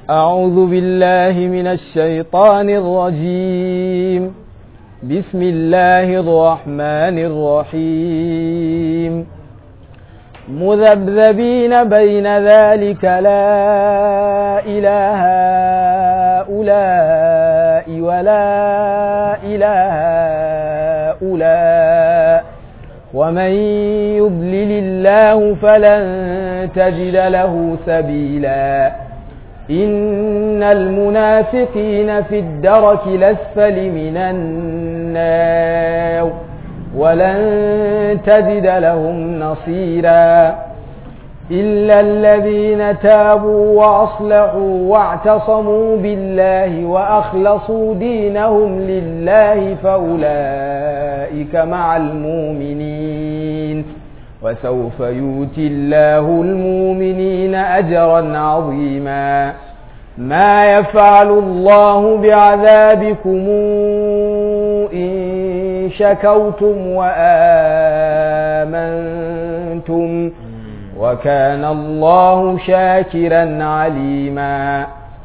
أعوذ بالله من الشيطان الرجيم بسم الله الرحمن الرحيم مذبذبين بين ذلك لا إله هؤلاء ولا إله هؤلاء ومن يضلل الله فلن تجد له سبيلا إن المنافقين في الدرك الأسفل من النار ولن تجد لهم نصيرا إلا الذين تابوا وأصلحوا واعتصموا بالله وأخلصوا دينهم لله فأولئك مع المؤمنين وسوف يؤتي الله المؤمنين أجرا عظيما ما يفعل الله بعذابكم إن شكوتم وآمنتم وكان الله شاكرا عليما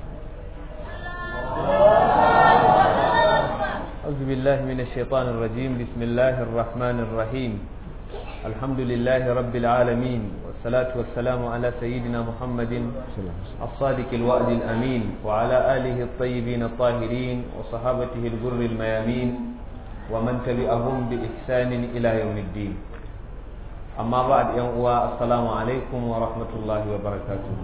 أعوذ بالله من الشيطان الرجيم بسم الله الرحمن الرحيم الحمد لله رب العالمين والصلاة والسلام على سيدنا محمد الصادق الوعد الأمين وعلى آله الطيبين الطاهرين وصحابته الغر الميامين ومن تبعهم بإحسان إلى يوم الدين أما بعد يوم السلام عليكم ورحمة الله وبركاته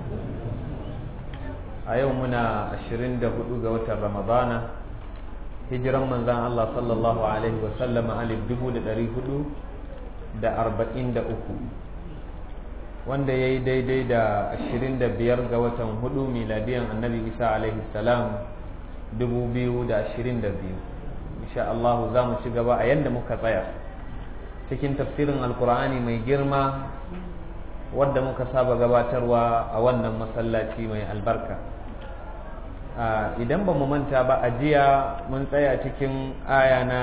أيومنا عشرين دهدوغ رمضان hijiran manzan Allah sallallahu Alaihi wasallam alif dubu da ɗari hudu da arba'in da uku wanda ya yi daidai da ashirin da biyar ga watan hudu miladiyan annabi isa alaihi salam dubu biyu da ashirin da biyu insha Allah za mu ci gaba a yadda muka tsaya cikin tafsirin alkur'ani mai girma wadda muka saba gabatarwa a wannan masallaci mai albarka idan ba mu manta ba a jiya mun tsaya cikin aya na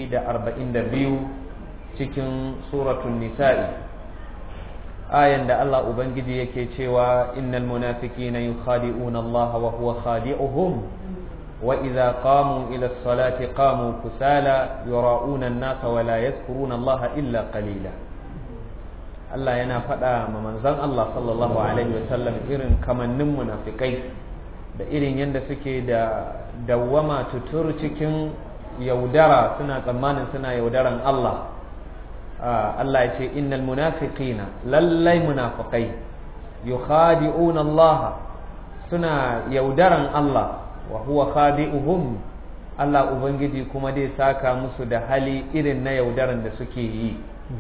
142 cikin suratun nisa'i ayan da Allah ubangiji yake cewa innal munafiqina yukhadi'una Allah wa huwa khadi'uhum wa idza qamu ila as-salati qamu kusala yura'una an-nasa wa la yadhkuruna Allah illa qalila Allah yana faɗa ma manzon Allah sallallahu alaihi wasallam irin kamannin munafikai da irin yadda suke da dawwama tutur cikin yaudara suna tsammanin suna yaudaran Allah Allah ya ce innal munafiqina lallai munafiqai yukhadi'una Allah suna yaudaran Allah wa huwa khadi'uhum Allah ubangiji kuma dai saka musu da hali irin na yaudaran da suke yi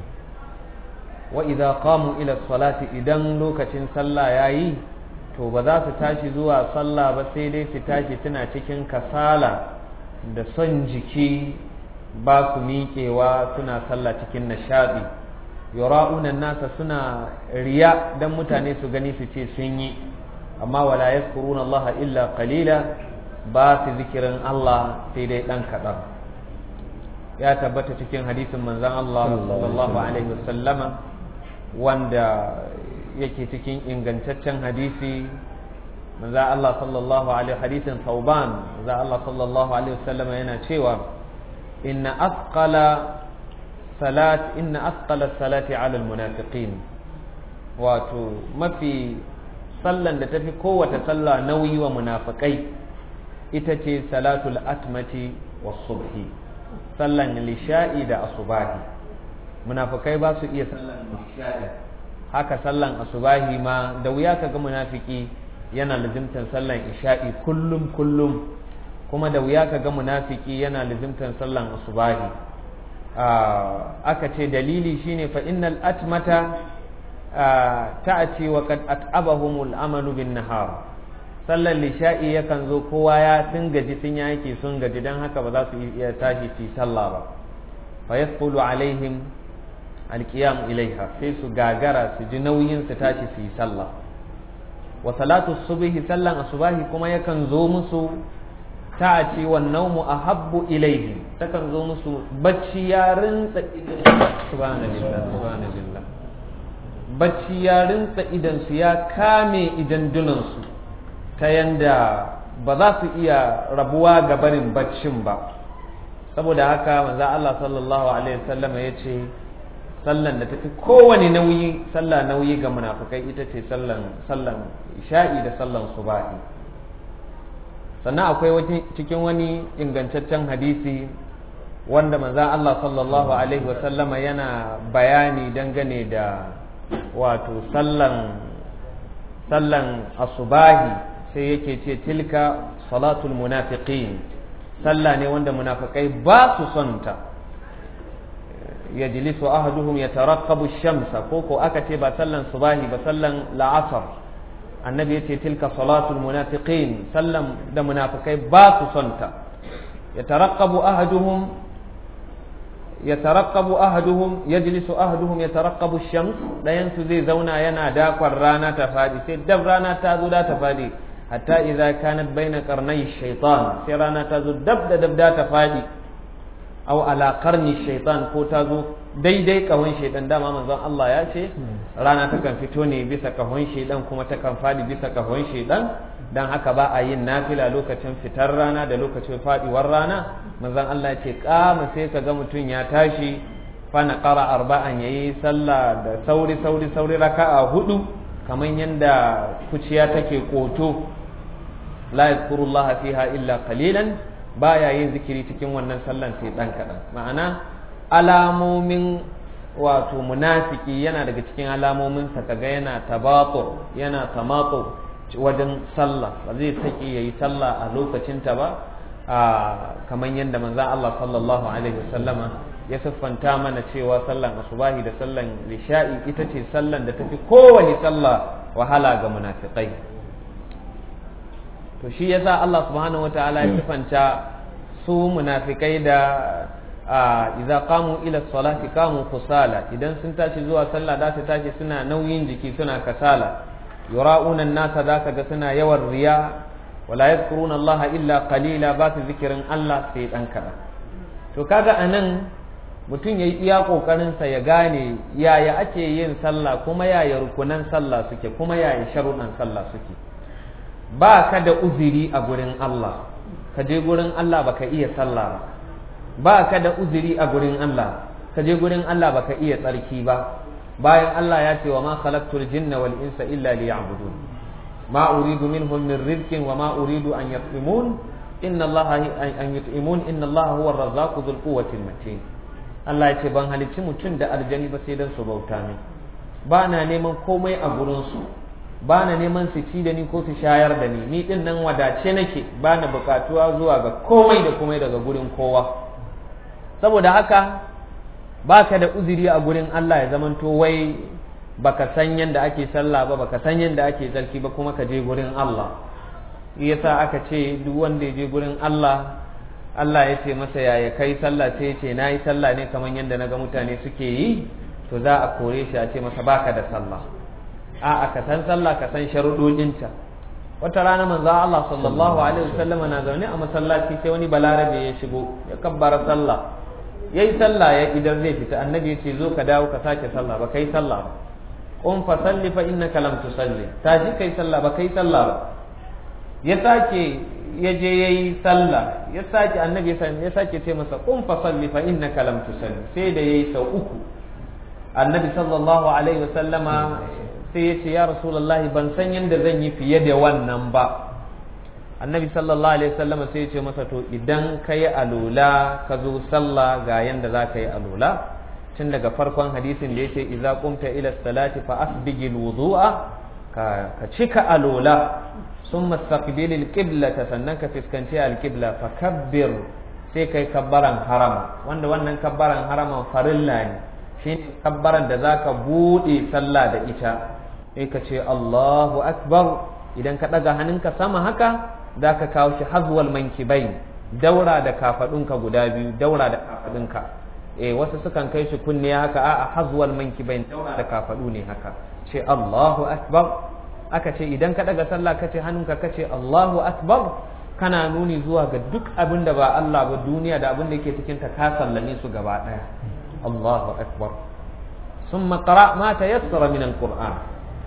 wa idza qamu ila salati idan lokacin sallah yayi to ba za su tashi zuwa sallah ba sai dai su tashi suna cikin kasala da son jiki ba su miƙewa suna sallah cikin nishaɗi yura'unan nasa suna riya dan mutane su gani su ce sun yi amma wala yazkuruna Allah illa qalila ba su zikirin Allah sai dai dan kaɗan ya tabbata cikin hadisin manzon Allah sallallahu alaihi wasallama wanda yake cikin ingantaccen hadisi manzo Allah sallallahu alaihi hadisin Thauban manzo Allah sallallahu alaihi wasallam yana cewa inna asqala salat inna asqala salati ala almunafiqin wato mafi sallan da tafi kowace sallah nauyi wa munafikai ita ce salatul atmati was subhi sallan lisha'i da asubahi munafikai ba su iya sallan lisha'i haka sallan asubahi ma da wuya kaga munafiki yana lazimtan sallan isha'i kullum kullum kuma da wuya kaga munafiki yana lazimtan sallan asubahi aka ce dalili shine fa innal atmata ta'ati wa qad at'abahumul amalu bin nahar sallan lisha'i yakan zo kowa ya sun gaji sun yaki sun gaji dan haka ba za su iya tashi su sallah ba fa yasqulu alaihim alkiyam ilaiha sai su gagara su ji nauyin su tashi su yi sallah wa salatu subhi sallan asubahi kuma yakan zo musu ta ce wa naumu ahabbu ilaihi takan zo musu bacci ya rinsa idan subhanallah subhanallah bacci ya rinsa idan su ya kame idan dunan su ta yanda ba za su iya rabuwa ga barin baccin ba saboda haka manzo Allah sallallahu alaihi wasallam ya ce sallan da tafi kowane nauyi sallah nauyi ga munafikai ita ce sallan sallan isha'i da sallan subahi sannan akwai cikin wani ingantaccen hadisi wanda manzan Allah sallallahu alaihi wasallama yana bayani dangane da wato sallan sallan asubahi sai yake ce tilka salatul munafiqin sallah ne wanda munafikai ba su son ta yajlisu ahaduhum yataraqqabu ash-shamsa ko ko aka ce ba sallan subahi ba sallan la'asar annabi yace tilka salatul munafiqin sallan da munafikai ba su son ta yataraqqabu ahaduhum yataraqqabu ahaduhum yajlisu ahaduhum yataraqqabu ash-shams dayan su zai zauna yana dakon rana ta fadi sai dab rana ta zo da ta fadi hatta idza kanat baina qarnay shaytan sai rana ta zo dab da dab da ta fadi aw ala qarni shaytan ko ta zo daidai kahon shaytan dama manzon Allah ya ce rana takan fito ne bisa kahon shaytan kuma takan fadi bisa kahon shaytan dan haka ba a yin nafila lokacin fitar rana da lokacin fadiwar rana manzon Allah ce kama sai ka ga mutum ya tashi fa na qara arba'an yayi sallah da sauri sauri sauri raka'a hudu kamar yanda kuciya take koto la yadhkurullah fiha illa qalilan baya yin zikiri cikin wannan sallan sai dan kadan ma'ana alamomin wato munafiki yana daga cikin alamomin sa kaga yana tabatur yana tamatur wajen sallah ba zai saki ya yi sallah a lokacinta ba kamar yadda manzan Allah sallallahu alaihi wasallama ya siffanta mana cewa sallan asubahi da sallan lisha'i ita ce sallan da tafi kowane sallah wahala ga munafiqai to shi yasa Allah subhanahu wataala ya siffanta su munafikai da idza qamu ila salati qamu kusala idan sun tashi zuwa sallah da su tashi suna nauyin jiki suna kasala yura'una nasa za ka ga suna yawan riya wala yadhkuruna Allah illa qalila ba su zikirin Allah sai dan kaɗan to kaga anan mutum yayi iya kokarin sa ya gane yaya ake yin sallah kuma yaya rukunan sallah suke kuma yaya sharuɗan sallah suke ba ka da uzuri a gurin Allah ka je gurin Allah baka iya sallah ba ba ka da uzuri a gurin Allah ka je gurin Allah baka iya tsarki ba bayan Allah ya ce wa ma khalaqtul jinna wal insa illa liya'budun ma uridu minhum min rizqin wa ma uridu an yut'imun inna Allah an yut'imun inna Allah huwa ar-razzaqu dhul quwwati matin Allah ya ce ban halicci mutum da aljani ba sai dan su bauta min ba na neman komai a gurin su ba na neman su ci da ni ko su shayar da ni ni din nan wadace nake ba na bukatuwa zuwa ga komai da komai daga gurin kowa saboda haka baka da uzuri a gurin Allah ya zamanto wai baka san yadda ake sallah ba baka san yadda ake tsarki ba kuma ka je gurin Allah yasa aka ce duk wanda ya je gurin Allah Allah ya ce masa yaya kai sallah sai ya ce nayi sallah ne kamar yadda naga mutane suke yi to za a kore shi a ce masa baka da sallah a'a ka san sallah ka san sharuɗoɗinta wata rana manzo Allah sallallahu alaihi wasallam na zaune a masallaci sai wani balarabe ya shigo ya kabbara sallah ya yi sallah ya idan zai fita annabi ya ce zo ka dawo ka sake sallah ba kai sallah ba qum fa salli fa innaka lam tusalli taji kai sallah ba kai sallah ba ya sake ya je yayi sallah ya sake annabi ya sake ce masa qum fa salli fa innaka lam tusalli sai da yayi sau uku annabi sallallahu alaihi wasallama sai ya ce ya rasulullahi ban san yadda zan yi fiye da wannan ba annabi sallallahu alaihi wasallam sai ya ce masa to idan ka yi alola ka zo sallah ga yanda za ka yi alola tun daga farkon hadisin da yace idza qumta ila salati fa asbigil wudu'a ka ka cika alola summa istaqbil alqiblata sannan ka fiskanci alqibla fa kabbir sai kai kabbaran harama wanda wannan kabbaran harama farilla ne shine kabbaran da zaka bude sallah da ita sai ka ce Allahu akbar idan ka daga hannunka sama haka za ka kawo shi hazwal mankibai daura da kafadunka guda biyu daura da kafadunka eh wasu sukan kai shi kunne haka a'a hazwal mankibai daura da kafadu ne haka ce Allahu akbar aka ce idan ka daga sallah ka ce hannunka ka ce Allahu akbar kana nuni zuwa ga duk abin da ba Allah ba duniya da abin da yake cikin ta ka sallame su gaba daya Allahu akbar ثم قرأ ما تيسر من القرآن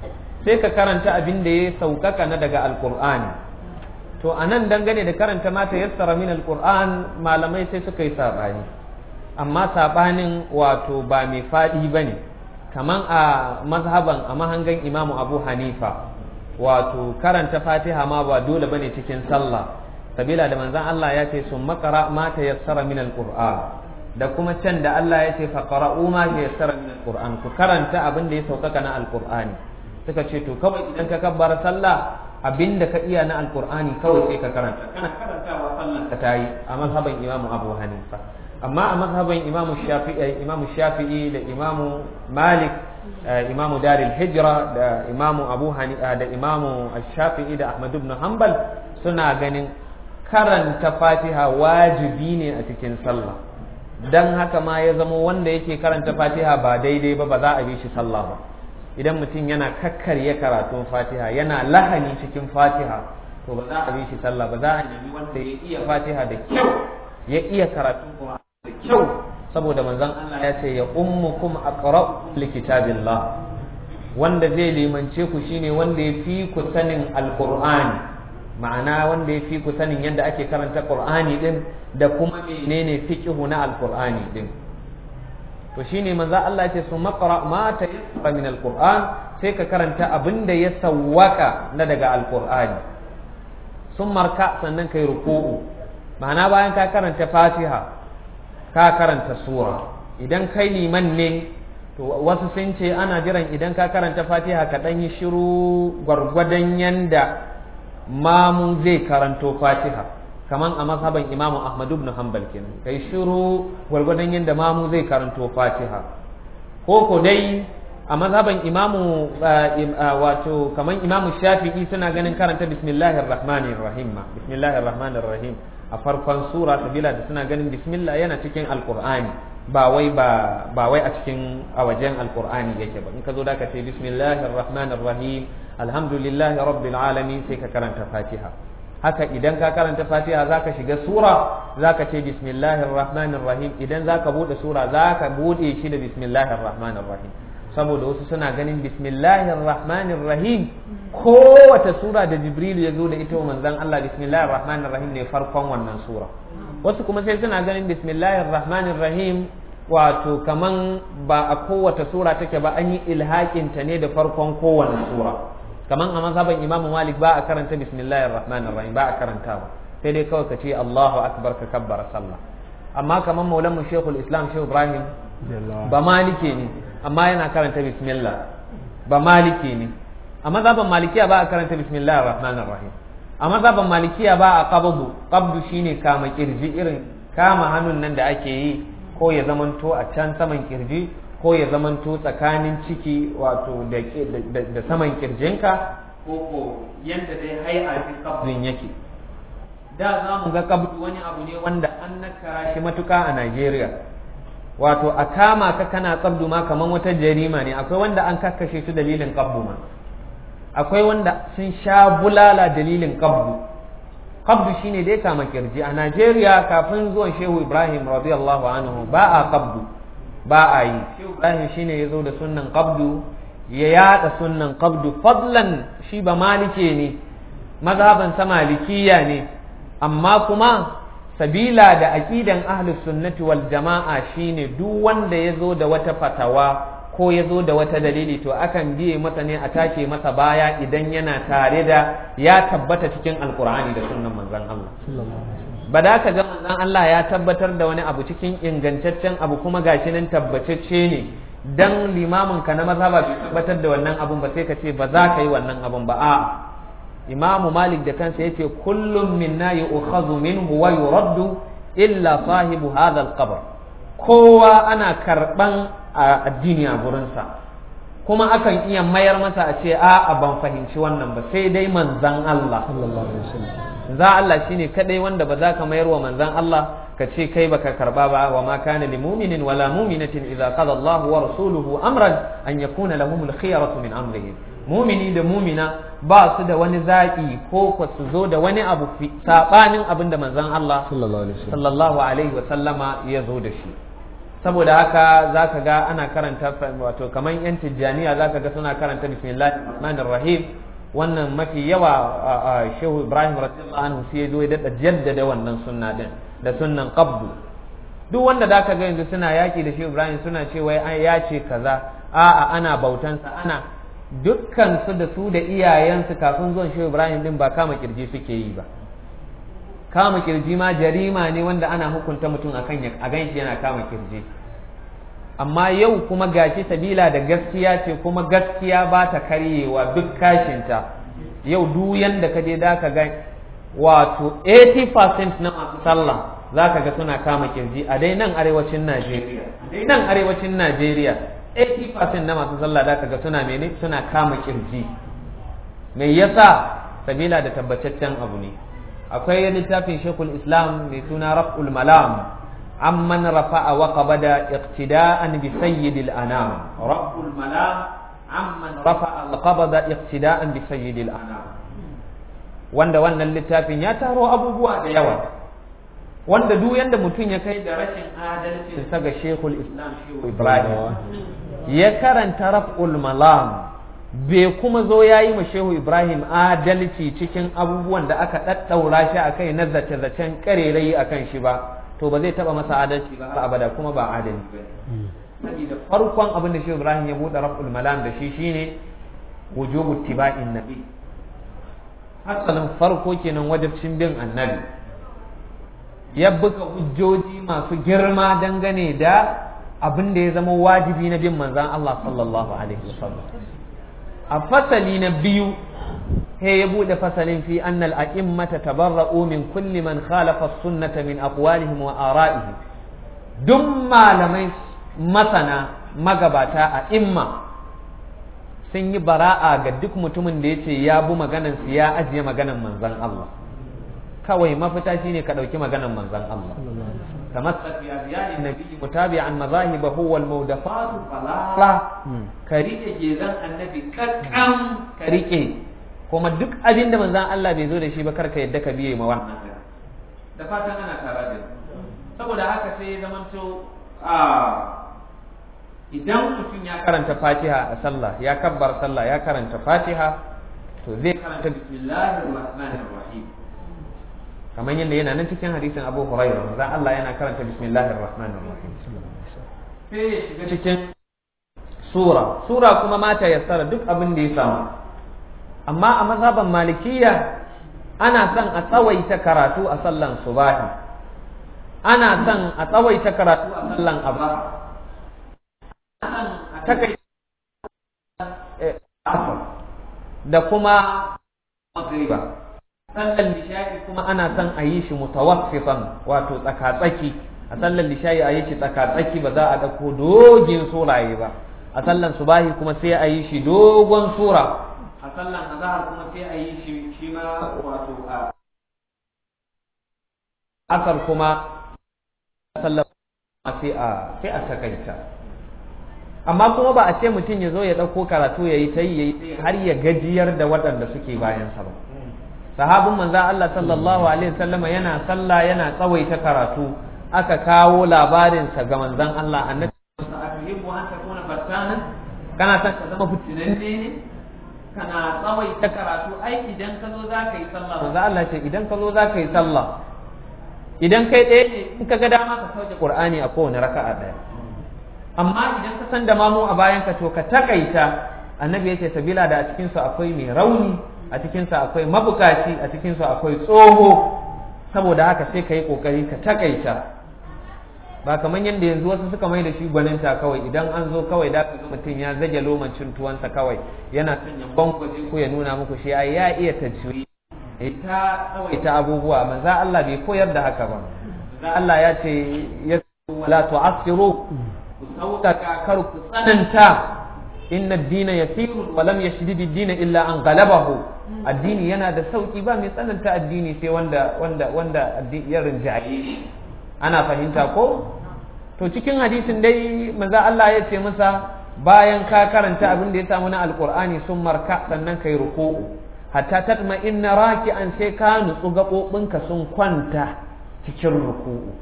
sai ka karanta abin da ya sauƙaƙa na daga alƙur'ani to a nan dangane da karanta mata yassara min alƙur'an malamai sai suka yi saɓani amma saɓanin wato ba mai faɗi ba ne kaman a mazhaban a mahangan imamu abu hanifa wato karanta fatiha ma ba dole bane cikin sallah sabila da manzon Allah ya ce sun makara ma ta yassara min alquran da kuma can da Allah ya ce faqra'u ma ta yassara min alquran ku karanta abin da ya saukaka na alqur'ani suka ce to kawai idan ka kabbara sallah abin da ka iya na alqur'ani kawai sai ka karanta kana karantawa sallan ka tayi a mazhaban imamu abu hanifa amma a mazhaban imamu shafi'i imamu shafi'i da imamu malik imamu daril hijra da imamu abu hanifa da imamu shafi'i da ahmad ibn hanbal suna ganin karanta fatiha wajibi ne a cikin sallah dan haka ma ya zama wanda yake karanta fatiha ba daidai ba ba za a bi shi sallah ba idan mutum yana kakkarya karatun fatiha yana lahani cikin fatiha to ba za a bi shi sallah ba za a nemi wanda ya iya fatiha da kyau ya iya karatun kuma da kyau saboda manzon Allah ya ce ya ummukum aqra'u likitabillah wanda zai limance ku shine wanda ya fi ku sanin alqur'ani ma'ana wanda ya fi ku sanin yadda ake karanta qur'ani din da kuma menene fiqhu na alqur'ani din to shine manzo Allah ya ce su maqra ma tayassara min alqur'an sai ka karanta abin da ya sawwaka na daga alqur'ani sun marka sannan kai ruku'u ma'ana bayan ka karanta fatiha ka karanta sura idan kai liman ne to wasu sun ce ana jiran idan ka karanta fatiha ka ɗan yi shiru gwargwadon yanda mamu zai karanto fatiha kaman a mazhaban imamu ahmad ibn hanbal kenan kai shiru gwargwadon yanda mamu zai karanto fatiha ko ko dai a mazhaban imamu wato kaman imamu shafi'i suna ganin karanta bismillahir rahmanir rahim bismillahir rahmanir rahim a farkon sura sabila da suna ganin bismillah yana cikin alqur'ani ba wai ba ba wai a cikin a wajen alqur'ani yake ba in ka zo da ka ce bismillahir rahmanir rahim alhamdulillahi rabbil alamin sai ka karanta fatiha haka idan ka karanta fatiha zaka shiga sura zaka ce bismillahir rahmanir rahim idan zaka bude sura zaka bude shi da bismillahir rahmanir rahim saboda wasu suna ganin bismillahir rahmanir rahim kowace sura da jibril ya zo da ita wa manzon Allah bismillahir rahmanir rahim ne farkon wannan sura wasu kuma sai suna ganin bismillahir rahmanir rahim wato kaman ba a kowace sura take ba an yi ilhakin ta ne da farkon kowane sura kaman a mazhaban imamu malik ba a karanta bismillahir rahmanir rahim ba a karanta ba sai dai kawai ka ce Allahu akbar ka kabbara sallah amma kaman maulan mu shekul islam shehu ibrahim ba malike ne amma yana karanta bismillah ba malike ne a mazhaban malikiya ba a karanta bismillahir rahmanir rahim a mazhaban malikiya ba a qabdu qabdu shine kama kirji irin kama hannun nan da ake yi ko ya zamanto a can saman kirji ko ya zamanto tsakanin ciki wato da saman kirjinka ko ko yanda dai hay'a fi qabdin yake da za mu ga qabdu wani abu ne wanda an nakara shi matuka a Najeriya wato a kama ka kana qabdu ma kaman wata jarima ne akwai wanda an kakkashe su dalilin qabdu ma akwai wanda sun sha bulala dalilin qabdu qabdu shine dai kama kirji a Najeriya kafin zuwan Shehu Ibrahim radiyallahu anhu ba a qabdu ba a yi Shehu Ibrahim shine ya zo da sunnan qabdu ya yada sunnan qabdu fadlan shi ba malike ne mazhaban sa malikiya ne amma kuma sabila da aqidan ahlus sunnati wal jama'a shine duk wanda ya zo da wata fatawa ko ya zo da wata dalili to akan biye masa ne a take masa baya idan yana tare da ya tabbata cikin alkur'ani da sunnan manzon Allah ba da ka ga manzon Allah ya tabbatar da wani abu cikin ingantaccen abu kuma gashi nan tabbatacce ne dan limamin ka na mazhaba bai tabbatar da wannan abun ba sai ka ce ba za ka yi wannan abun ba a imamu malik da kansa yace kullum minna yu'khadhu minhu wa yuraddu illa sahibu hadha al-qabr kowa ana karban a addini a gurinsa kuma akan iya mayar masa a ce a ban fahimci wannan ba sai dai manzan Allah za Allah shine kadai wanda ba za ka mayar wa manzan Allah ka ce kai baka karba ba wa ma kana lil mu'minin wala mu'minatin idza qada Allahu wa rasuluhu amran an yakuna lahum al khiyaratu min amrihim mumini da mumina ba su da wani zaƙi ko ko su zo da wani abu sabanin abin da manzon Allah sallallahu alaihi wa sallama ya zo da shi saboda haka za ka ga ana karanta wato kamar yan tijjaniya za ka ga suna karanta bismillahir rahmanir rahim wannan mafi yawa shehu ibrahim radiyallahu anhu sai ya zo ya dada jaddada wannan sunna din da sunnan qabdu duk wanda da ka ga yanzu suna yaki da shehu ibrahim suna cewa ya ce kaza a'a ana bautansa ana dukkan su da su da iyayensu kafin zuwan shehu ibrahim din ba kama kirji suke yi ba kama kirji ma jarima ne wanda ana hukunta mutum akan a ganshi yana kama kirji amma yau kuma gashi sabila da gaskiya ce kuma gaskiya ba ta karyewa duk kashinta yau duk yanda ka je da ka ga wato 80% na masu sallah za ka ga suna kama kirji a dai nan arewacin Najeriya dai nan arewacin Najeriya 80% na masu sallah da ka ga suna mene suna kama kirji me yasa sabila da tabbataccen abu ne akwai littafin shekul islam mai suna raf'ul malam amman rafa'a wa qabada iqtida'an bi sayyidil anam raf'ul malam amman rafa'a wa qabada iqtida'an bi sayyidil anam wanda wannan littafin ya taro abubuwa da yawa wanda duk yanda mutum ya kai da rashin adalcin sa ga shekul islam shehu ibrahim ya karanta raf'ul malam bai kuma zo ya yi ma shehu ibrahim adalci cikin abubuwan da aka ɗaɗɗaura shi a kai na zace-zacen ƙarerayi a kan shi ba to ba zai taɓa masa adalci ba har abada kuma ba adali ba da farkon abin da shehu ibrahim ya buɗe raf'ul malam da shi shine wujubu tiba'in nabi asalin farko kenan wajibcin bin annabi ya buga hujjoji masu girma dangane da abin da ya zama wajibi na bin manzan Allah sallallahu alaihi wasallam a fasali na biyu he ya bude fasalin fi annal a'immata tabarra'u min kulli man khalafa sunnata min aqwalihim wa ara'ihim duk malamai masana magabata a imma sun yi bara'a ga duk mutumin da yace ya bu maganan su ya ajiye maganan manzon Allah kawai mafita shine ka dauki maganan manzon Allah تمسك بأبيان النبي متابعا مذاهبه والمودفات فلا كريكه جيزان النبي ككم كريكه kuma duk abin da manzan Allah bai zo da shi ba karka yadda ka biye ma wannan da fatan ana tare da saboda haka sai ya zamanto a idan mutum ya karanta Fatiha a sallah ya kabbar sallah ya karanta Fatiha to zai karanta bismillahir rahmanir rahim kamar yadda yana nan cikin hadisin Abu Hurairah manzon Allah yana karanta bismillahir rahmanir rahim sai ya shiga cikin sura sura kuma mata yassara duk abin da ya samu amma a mazhaban malikiya ana son a tsawaita karatu a sallan subahi ana son a tsawaita karatu a sallan aba ana son a takaita da kuma magriba sallan lisha'i kuma ana son a yi shi mutawaffifan wato tsakatsaki a sallan lisha'i a yi shi tsakatsaki ba za a ɗauko dogin suraye ba a sallan subahi kuma sai a yi shi dogon sura a sallan azhar kuma sai a yi shi shi ma wato a asar kuma sallan sai a sai a takaita amma kuma ba a ce mutum ya zo ya ɗauko karatu ya yi ta yi har ya gajiyar da waɗanda suke bayansa ba sahabin manzo Allah sallallahu alaihi wasallama yana sallah yana tsawaita karatu aka kawo labarinsa ga manzon Allah annabi atuhibbu an takuna fattanan kana son ka zama fitinanne ne kana tsawaita karatu ai idan ka zo za ka yi sallah manzo Allah ce idan ka zo za ka yi sallah idan kai ɗaya ne in ka ga dama ka sauke Qur'ani a kowane raka'a ɗaya amma idan ka san da mamu a bayan ka to ka takaita annabi ya ce sabila da a cikin su akwai mai rauni a cikin sa akwai mabukaci a cikin su akwai tsoho saboda haka sai ka yi kokari ka takaita ba kamar yadda yanzu wasu suka mai da shi gwaninta kawai idan an zo kawai da ka mutum ya zage lomancin tuwansa kawai yana son ya bankwaje ko ya nuna muku shi ai ya iya tajwi ita tsawaita abubuwa manzo Allah bai koyar da haka ba manzo Allah ya ce ya wala tu'assiru ku sauƙaƙa kar ku tsananta inna ad-dina yasiru wa lam yashdid ad-din illa an ghalabahu addini yana da sauki ba mai tsananta addini sai wanda wanda wanda ya rinjaye ana fahimta ko to cikin hadisin dai manzo Allah ya ce masa bayan ka karanta abin da ya samu na alqur'ani sun marka sannan kai ruku'u hatta tatma inna raki'an sai ka nutsu gaɓoɓinka sun kwanta cikin ruku'u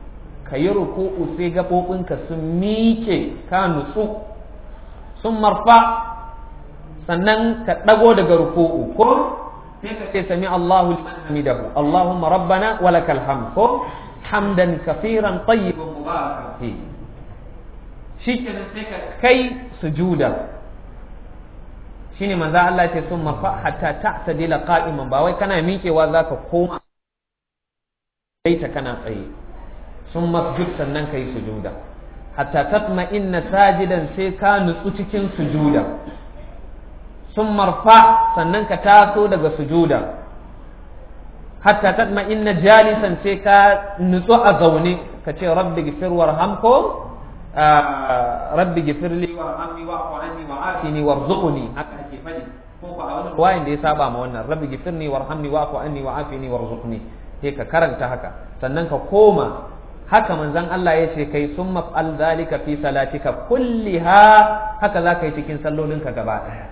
ka yi ruku'u sai gaɓoɓinka sun miƙe ka nutsu sun marfa sannan ka ɗago daga ruku'u ko sai ka ce sami Allahu liman hamidahu Allahumma rabbana wa lakal hamd ko hamdan kafiran tayyiban mubarakan fi shikenan sai ka kai sujuda shine manzo Allah ce sun mafa hatta ta'tadila qa'iman ba wai kana miƙewa zaka koma sai ta kana tsaye sun masjud sannan kai sujuda hatta tatma inna sajidan sai ka nutsu cikin sujuda sun marfa sannan ka taso daga sujuda hatta tatma inna jalisan sai ka nutsu a zaune ka ce rabbi gifir warham ko rabbi gifir li warhamni wa'fu anni wa'afini warzuqni haka ake faɗi ko ko a wannan wayin da ya saba ma wannan rabbi gifirni warhamni wa'fu anni wa'afini warzuqni sai ka karanta haka sannan ka koma haka manzon Allah ya ce kai sun maf'al zalika fi salatika kulliha haka za ka yi cikin sallolinka gaba ɗaya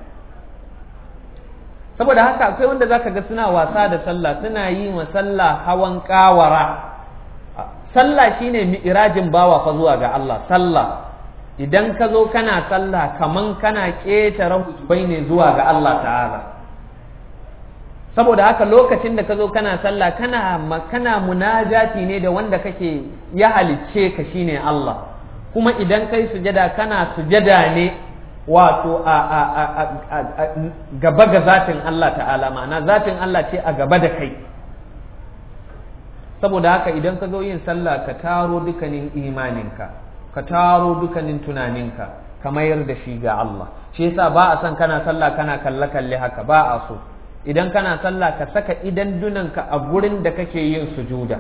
saboda haka akwai wanda zaka ga suna wasa da sallah suna yi ma sallah hawan kawara sallah shine mi'rajin bawa fa zuwa ga Allah sallah idan ka zo kana sallah kaman kana ƙetare hujubai ne zuwa ga Allah ta'ala saboda haka lokacin da ka zo kana sallah kana kana munajati ne da wanda kake ya halicce ka shine Allah kuma idan kai sujada kana sujada ne wato a, a, a, a gaba ga zatin Allah ta'ala ma'ana zatin Allah ce a gaba da kai saboda haka idan ka zo yin sallah ka taro dukanin imaninka ka taro dukanin tunaninka ka mayar da shi ga Allah shi yasa ba a son kana sallah kana kalle kalle haka ba a so idan kana sallah ka saka idan dunanka a gurin da kake yin sujuda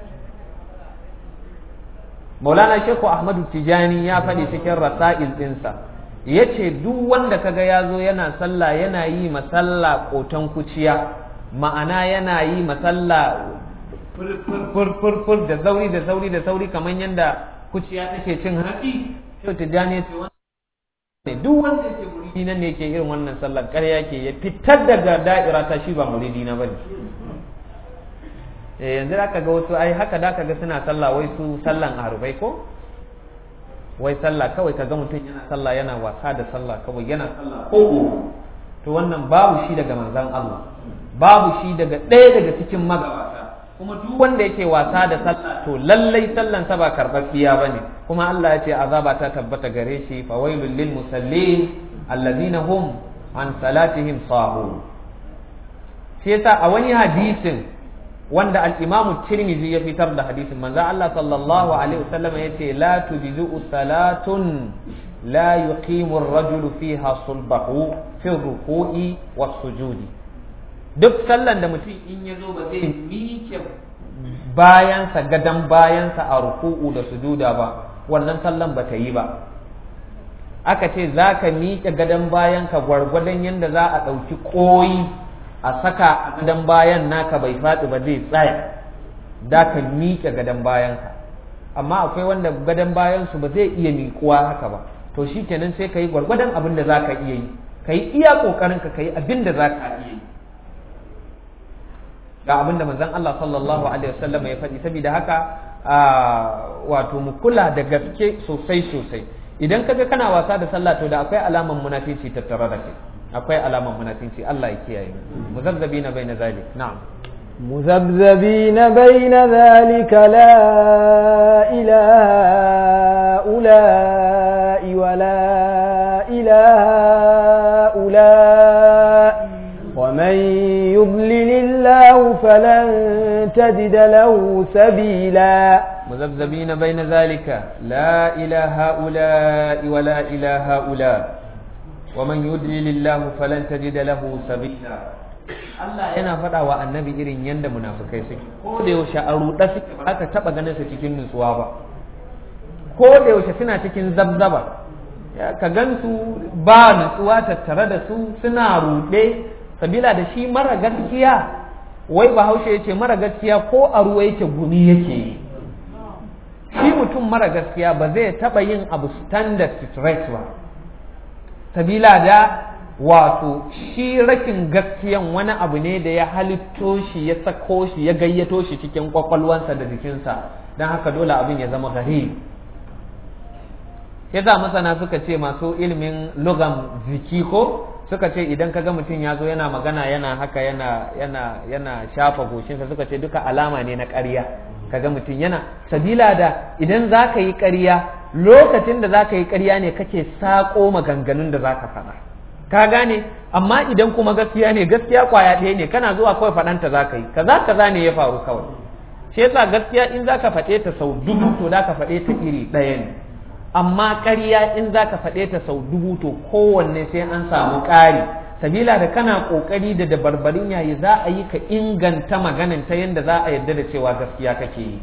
Maulana Sheikhu Ahmadu Tijani ya faɗi cikin rasa'il ɗinsa ya ce duk wanda kaga ya zo yana sallah yana yi masalla ƙoton kuciya ma'ana yana yi masalla fur da sauri da sauri da sauri kamar yadda kuciya take cin hatsi Sheikhu Tijani ce ne duk wanda yake muridi nan ne yake irin wannan sallar ƙarya ke ya fitar daga da'ira ta shi ba muridi na bane eh yanzu da ga wasu ai haka da ga suna sallah wai su sallan arubai ko wai sallah kawai kaga mutum yana sallah yana wasa da sallah kawai yana sallah ko to wannan babu shi daga manzon Allah babu shi daga ɗaya daga cikin magabata kuma duk wanda yake wasa da sallah to lallai sallan sa ba karɓaɓɓiya bane kuma Allah ya ce azaba ta tabbata gare shi fa wailul lil musallin alladhina hum an salatihim sahun shi yasa a wani hadisin wanda al-Imam Tirmidhi ya fitar da hadisin manzo Allah sallallahu alaihi wasallam yace la tujzu salatun la yuqimu ar-rajulu fiha sulbahu fi ruku'i was-sujudi duk sallan da mutum in ya zo ba zai miƙe bayansa gadan bayansa a ruku'u da sujuda ba wannan sallan ba ta yi ba aka ce za ka miƙe gadon bayanka gwargwadon yadda za a ɗauki ƙoyi a saka a gadon bayan naka bai faɗi ba zai tsaya da ka miƙe gadon bayanka amma akwai wanda gadon bayansu ba zai iya miƙuwa haka ba to shi kenan sai ka yi gwargwadon abin da za ka iya yi ka yi iya ƙoƙarinka ka yi abin da za ka iya yi ga abin da manzon Allah sallallahu alaihi wasallam ya faɗi saboda haka wato mu kula da gaske sosai sosai idan kaga kana wasa da sallah to da akwai alaman munafici tattare da kai akwai alaman munafici Allah ya kiyaye muzabbina baina zalik na'am مذبذبين بين ذلك لا إله هؤلاء ولا إله هؤلاء ومن يضلل الله فلن تجد له سبيلا مذبذبين بين ذلك لا إلى هؤلاء ولا إلى هؤلاء ومن يضلل الله فلن تجد له سبيلا Allah yana faɗa wa annabi irin yadda munafukai suke ko da yaushe a ruɗa suke ba aka taɓa ganin su cikin nutsuwa ba ko da yaushe suna cikin zabzaba ka gan su ba nutsuwa tattare da su suna ruɗe sabila da shi mara gaskiya wai bahaushe ya ce mara gaskiya ko a ruwa yake gumi yake yi shi mutum mara gaskiya ba zai taɓa yin abu standard straight ba sabila da wato shi rakin gaskiyan wani abu ne da ya halitto shi ya sako shi ya gayyato shi cikin kwakwalwansa da jikinsa don haka dole abin ya zama gari yasa masana suka ce masu ilimin lugam ziki ko suka ce idan kaga mutum ya zo yana magana yana haka yana yana yana shafa goshinsa suka ce duka alama ne na ƙarya kaga mutum yana sabila da idan za ka yi ƙarya lokacin da za ka yi ƙarya ne kake saƙo maganganun da za ka faɗa ka gane amma idan kuma gaskiya ne gaskiya kwaya ɗaya ne kana zuwa kawai faɗanta za ka yi kaza kaza ne ya faru kawai shi yasa gaskiya in za ka faɗe ta sau dubu to za ka faɗe ta iri ɗaya ne amma ƙarya in za ka faɗe ta sau dubu to kowanne sai an samu ƙari sabila da kana ƙoƙari da dabarbarin yayi za a yi ka inganta maganin ta yadda za a yarda da cewa gaskiya kake yi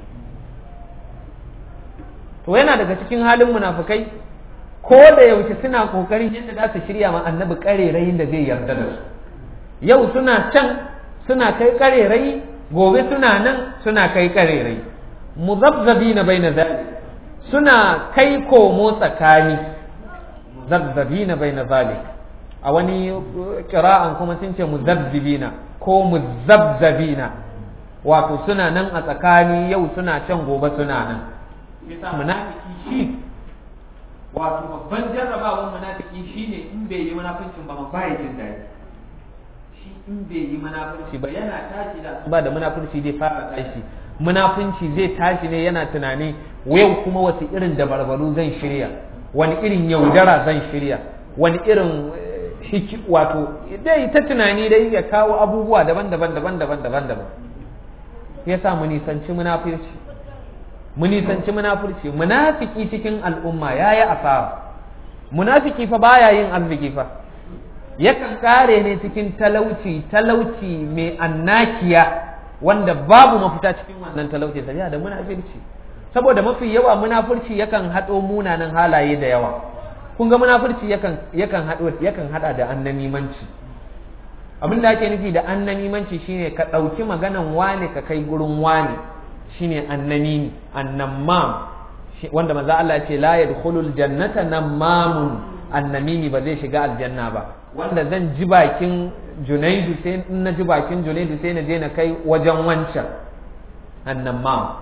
to yana daga cikin halin munafukai ko da yaushe suna ƙoƙarin yadda za su shirya ma annabi ƙarerayin da zai yarda da su yau suna can suna kai ƙarerayi gobe suna nan suna kai ƙarerayi muzabzabi bai na zalik suna kai komo tsakani zazzabina bai na zalik a wani kira'an kuma sun ce muzabbibina ko muzabbabina wato suna nan a tsakani yau suna can gobe suna nan yasa munafiki shi wato babban jarrabawan munafiki shine in bai yi munafincin ba ma bai jin daɗi shi in bai yi munafinci ba yana tashi da ba da munafinci zai fara tashi munafunci zai tashi ne yana tunani yau kuma wasu irin dabarbaru zan shirya wani irin yaudara zan shirya wani irin hiki wato dai ta tunani dai ya kawo abubuwa daban-daban daban-daban daban-daban ya sa mu nisanci munafurci mu nisanci munafurci munafiki cikin al'umma ya yi asara munafiki fa baya yin arziki fa yakan kare ne cikin talauci talauci mai annakiya wanda babu mafita cikin wannan talauci sabiya da munafirci saboda mafi yawa munafurci yakan haɗo munanan halaye da yawa kun ga munafurci yakan yakan haɗo yakan haɗa da annamimanci abin da ake nufi da annamimanci shine ka ɗauki maganan wane ka kai gurin wane shine annamimi annammam wanda manzo Allah ya ce la yadkhulul jannata nammamun annamimi ba zai shiga aljanna ba wanda zan ji bakin junaidu sai in na ji bakin junaidu sai na je na kai wajen wancan annammam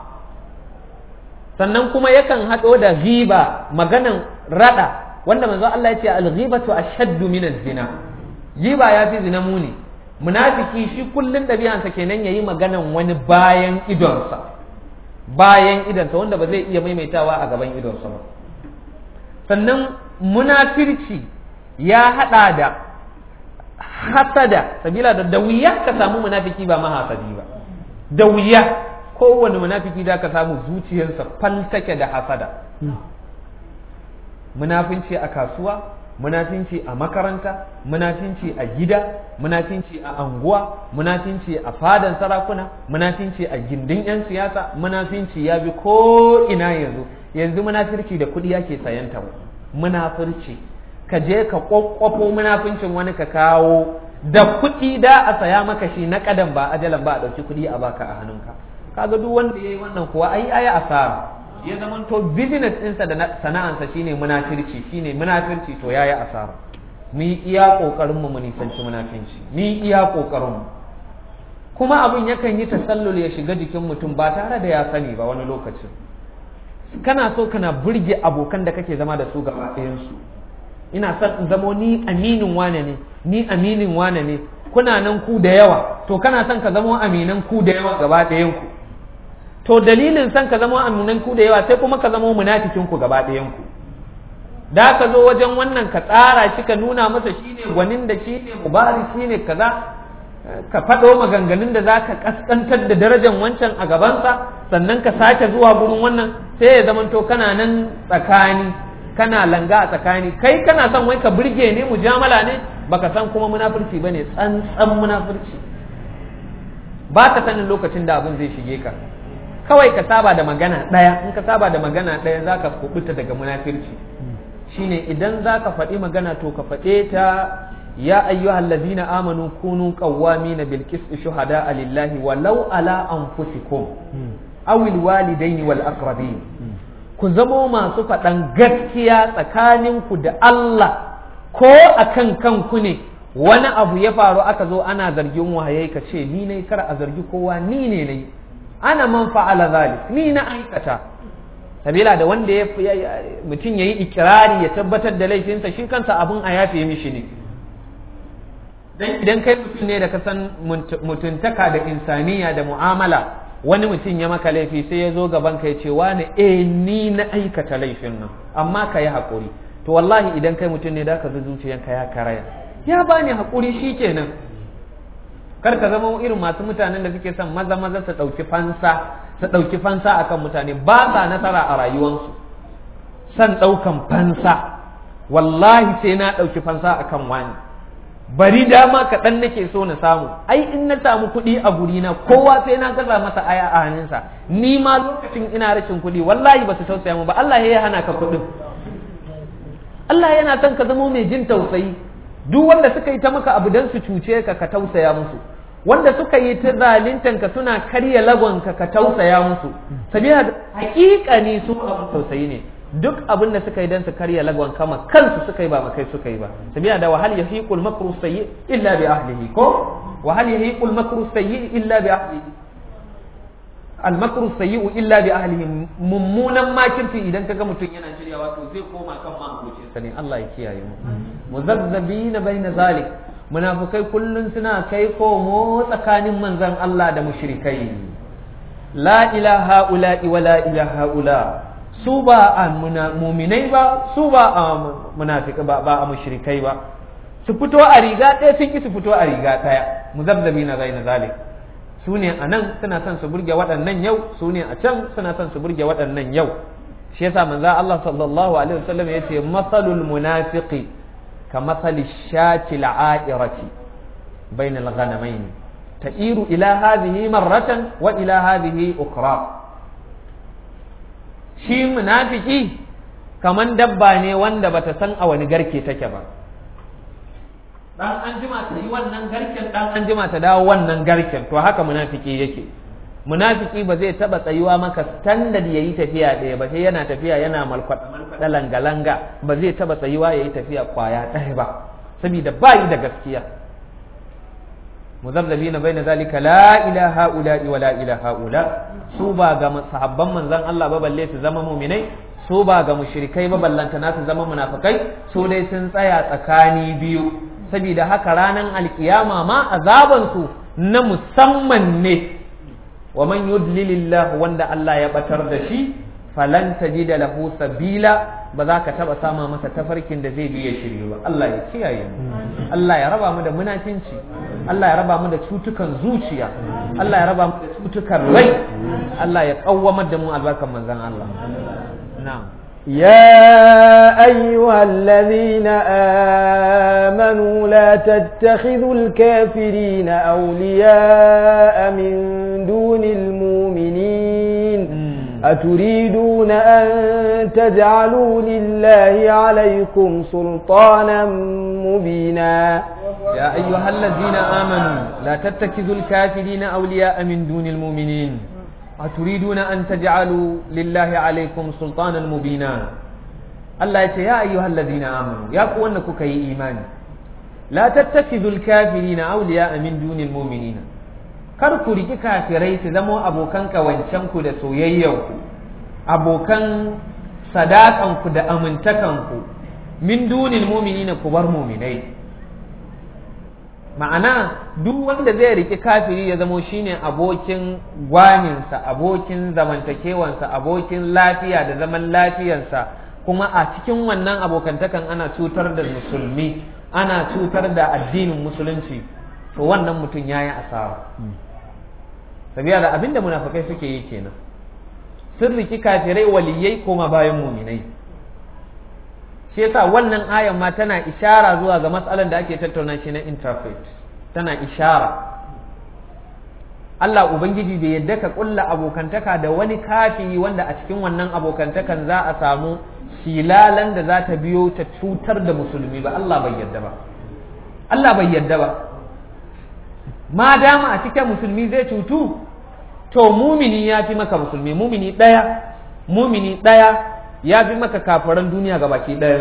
sannan kuma yakan haɗo da ghiba maganan rada wanda manzo Allah ya ce al-ghibatu ashaddu min az-zina ghiba ya fi zina muni munafiki shi kullun ɗabi'ansa kenan yayi maganan wani bayan idonsa bayan idonsa wanda ba zai iya maimaitawa a gaban idonsa ba sannan munafirci ya haɗa da hasada sabila da da wuya ka samu munafiki ba mahasadi ba da wuya kowane munafiki da ka samu zuciyarsa faltake da hasada munafinci a kasuwa munafinci a makaranta munafinci a gida munafinci a anguwa munafinci a fadan sarakuna munafinci a gindin 'yan siyasa munafinci ya bi ko ina yanzu yanzu munafirci da kuɗi yake sayanta munafirci ka je ka kwakwafo munafincin wani ka kawo da kuɗi da a saya maka shi na kadan ba ajalan ba a ɗauki kuɗi a baka a hannunka kaga duk wanda ya yi wannan kuwa ai ai asara ya zamanto business ɗinsa da sana'ansa shine munafirci shine munafirci to yayi asara mu yi iya kokarin mu mu nisanci munafinci mu yi iya kokarin mu kuma abin yakan yi tasallul ya shiga jikin mutum ba tare da ya sani ba wani lokacin kana so kana burge abokan da kake zama da su gaba ɗayansu ina son in zamo ni aminin wane ne ni aminin wane ne kuna nan ku da yawa to kana son ka zamo aminan ku da yawa gaba ɗayan ku to dalilin son ka zamo aminan ku da yawa sai kuma ka zamo munafikin ku gaba ɗayan ku da ka zo wajen wannan ka tsara shi ka nuna masa shine gwanin da shine mubarak shine kaza ka faɗo maganganun da za ka ƙasƙantar da darajar wancan a gabansa sannan ka sake zuwa gurin wannan sai ya zamanto kana nan tsakani kana langa a tsakani kai kana son wai ka burge ne mujamala ne baka san kuma munafurci bane tsantsan munafurci ba ka sanin lokacin da abin zai shige ka kawai ka saba da magana ɗaya in ka saba da magana ɗaya za ka kubuta daga munafurci shine idan za ka faɗi magana to ka faɗe ta يا أيها الذين آمنوا كونوا قوامين بالقسط شهداء لله ولو على أنفسكم أو الوالدين والأقربين ku zamo masu faɗan gaskiya tsakaninku da Allah ko a kan kanku ne wani abu ya faru aka zo ana zargin wahayai ka ce ni ne kar a zargi kowa ni ne ne ana man fa'ala zalik ni na aikata sabila da wanda ya mutum yayi ikirari ya tabbatar da laifinsa shi kansa abun a yafe mishi ne dan idan kai mutum ne da ka san mutuntaka da insaniya da mu'amala wani mutum ya maka laifi sai ya zo gaban ka ya ce wani eh ni na aikata laifin nan amma ka yi haƙuri to wallahi idan kai mutum ne da ka zo zuciyanka ya karaya ya bani haƙuri shikenan kar ka zama irin masu mutanen da suke son maza maza su ɗauki fansa su ɗauki fansa akan mutane ba sa nasara a rayuwansu son ɗaukan fansa wallahi sai na ɗauki fansa akan wani bari dama kaɗan nake so na samu ai in na samu kuɗi a gurina kowa sai na gaza masa aya a hannunsa ni ma lokacin ina rashin kuɗi wallahi ba su tausaya mu ba Allah ya hana ka kuɗin Allah yana son ka zama mai jin tausayi duk wanda suka yi ta maka abu don su cuce ka ka tausaya musu wanda suka yi ta zalintan ka suna karya lagonka ka tausaya musu sabila hakika ne su abu tausayi ne duk abin da suka yi don su karya lagon kama kansu suka yi ba makai suka yi ba sabila da wahal yahiqul makru sayyi illa bi ahlihi ko wahal yahiqul makru sayyi illa bi ahlihi al makru sayyi illa bi ahlihi mummunan makirci idan kaga mutum yana shiryawa to zai koma kan mahalicin sa ne Allah ya kiyaye mu muzazzabina baina zalik munafikai kullun suna kai komo tsakanin manzon Allah da mushrikai la ilaha ula wa la ilaha ula su ba a muminai ba su ba a munafika ba ba a mushrikai ba su fito a riga ɗaya sun ki su fito a riga ɗaya muzabzabi na zai na zalik su ne a nan suna son su burge waɗannan yau su ne a can suna son su burge waɗannan yau shi yasa manzo Allah sallallahu alaihi wasallam yace masalul munafiqi ka masali shati al'airati bainal ghanamain ta'iru ila hadhihi marratan wa ila hadhihi ukra shi munafiki kaman dabba ne wanda bata san a wani garke take ba dan an jima ta yi wannan garken dan an jima ta dawo wannan garken to haka munafiki yake munafiki ba zai taba tsayuwa maka standard yayi tafiya ɗaya ba sai yana tafiya yana malkwada malkwada langa-langa ba zai taba tsayuwa yayi tafiya kwaya ɗaya ba saboda ba yi da gaskiya muzabzabina baina zalika la ilaha ula wa la ilaha ula su ba ga sahabban manzon Allah ba balle su zama mu'minai su ba ga mushrikai ba ballanta na su zama munafikai su dai sun tsaya tsakani biyu saboda haka ranar alkiyama ma azaban su na musamman ne wa man yudlilillahu wanda Allah ya batar da shi falan tajida lahu sabila ba za ka taba sama masa tafarkin da zai biya shirye ba Allah ya kiyaye mu Allah ya raba mu da munafinci Allah ya raba mu da cutukan zuciya Allah ya raba mu da cutukan rai Allah ya kawwamar da mu albarkan manzon Allah na'am يا أيها الذين آمنوا لا تتخذوا الكافرين أولياء من دون المؤمنين أتريدون أن تجعلوا لله عليكم سلطانا مبينا يا أيها الذين آمنوا لا تتخذوا الكافرين أولياء من دون المؤمنين أتريدون أن تجعلوا لله عليكم سلطانا مبينا الله يقول يا أيها الذين آمنوا يا قوانك كي إيمان لا تتخذوا الكافرين أولياء من دون المؤمنين kar ku riki kafirai su zamo abokan kawancenku da soyayyanku abokan sadakanku da amintakanku min dunin muminina ku bar muminai ma'ana duk wanda zai riki kafiri ya zamo shine abokin gwaninsa abokin zamantakewansa abokin lafiya da zaman lafiyarsa kuma a cikin wannan abokantakan ana cutar da musulmi ana cutar da addinin musulunci to wannan mutum ya yi asara sabiya da abinda munafikai suke yi kenan sun riki kafirai waliyai koma bayan muminai shi yasa wannan ayan ma tana ishara zuwa ga matsalan da ake tattauna shi na interfaith tana ishara Allah Ubangiji bai yadda ka kulla abokantaka da wani kafiri wanda a cikin wannan abokantakan za a samu silalan da za ta biyo ta cutar da musulmi ba Allah bai yadda ba Allah bai yadda ba ma dama a cikin musulmi zai cutu to mumini ya fi maka musulmi mumini ɗaya mumini ɗaya ya fi maka kafaran duniya ga baki ɗayan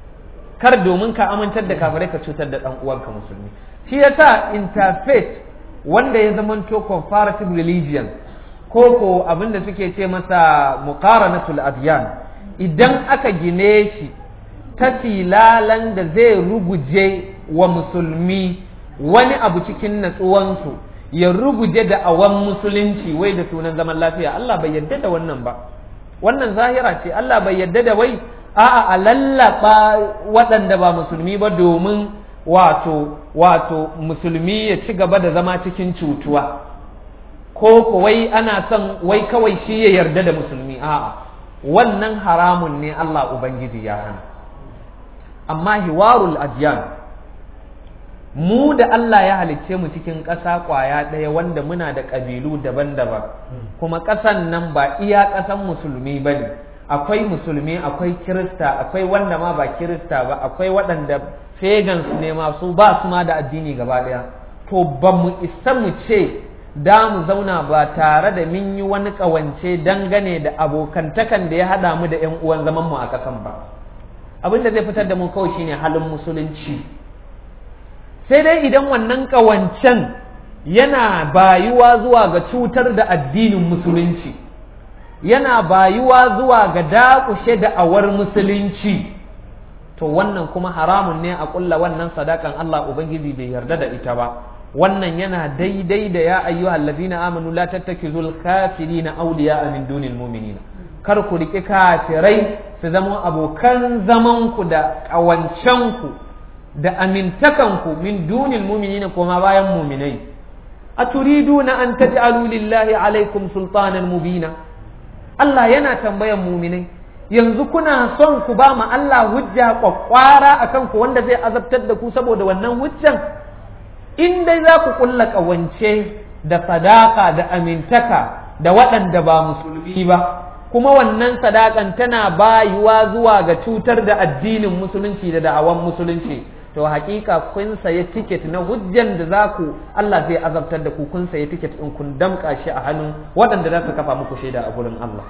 kar domin ka amintar da kafirai ka cutar da ɗan uwanka musulmi shi yasa interfaith wanda ya zamanto comparative religion ko ko abin da suke ce masa muqaranatul adyan idan aka gine shi ta filalan da zai ruguje wa musulmi wani abu cikin natsuwansu ya ruguje da awan musulunci wai da sunan zaman lafiya Allah bai yarda da wannan ba wannan zahira ce Allah bai yarda da wai a'a a lallaba waɗanda ba musulmi ba domin wato wato musulmi ya ci gaba da zama cikin cutuwa ko wai ana son wai kawai shi ya yarda da musulmi a'a wannan haramun ne Allah ubangiji ya hana amma hiwarul adyan mu da Allah ya halicce mu cikin ƙasa ƙwaya ɗaya wanda muna da ƙabilu daban-daban kuma ƙasan nan ba iya ƙasan musulmi ba ne akwai musulmi akwai kirista akwai wanda ma ba kirista ba akwai waɗanda pagans ne masu ba su ma da addini gaba ɗaya to ba mu isa mu ce da mu zauna ba tare da mun yi wani ƙawance dangane da abokantakan da ya haɗa mu da 'yan uwan zaman mu a ƙasan ba abin da zai fitar da mu kawai shine halin musulunci sai dai idan wannan ƙawancen yana bayuwa zuwa ga cutar da addinin musulunci yana bayuwa zuwa ga dakushe da'awar musulunci to wannan kuma haramun ne a ƙulla wannan sadakan Allah Ubangiji bai yarda da ita ba wannan yana daidai da ya ayyuha allazina amanu la tattakizul kafirina awliya min dunil mu'minina kar ku riƙi kafirai su zama abokan zamanku da ƙawancenku da amintakanku min dunil mu'minina kuma bayan mu'minai aturiduna an taj'alu lillahi alaikum sultanan mubina Allah yana tambayan mu'minai yanzu kuna son ku ba ma Allah hujja kwakwara akan ku wanda zai azabtar da ku saboda wannan hujjan in dai za ku kulla ƙawance da sadaka da amintaka da waɗanda ba musulmi ba kuma wannan sadakan tana bayuwa zuwa ga cutar da addinin musulunci da da'awan musulunci to hakika kun sayi tiket na hujjan da za ku Allah zai azabtar da ku kun sayi tiket in kun damƙa shi a hannun waɗanda za su kafa muku shaida a gurin Allah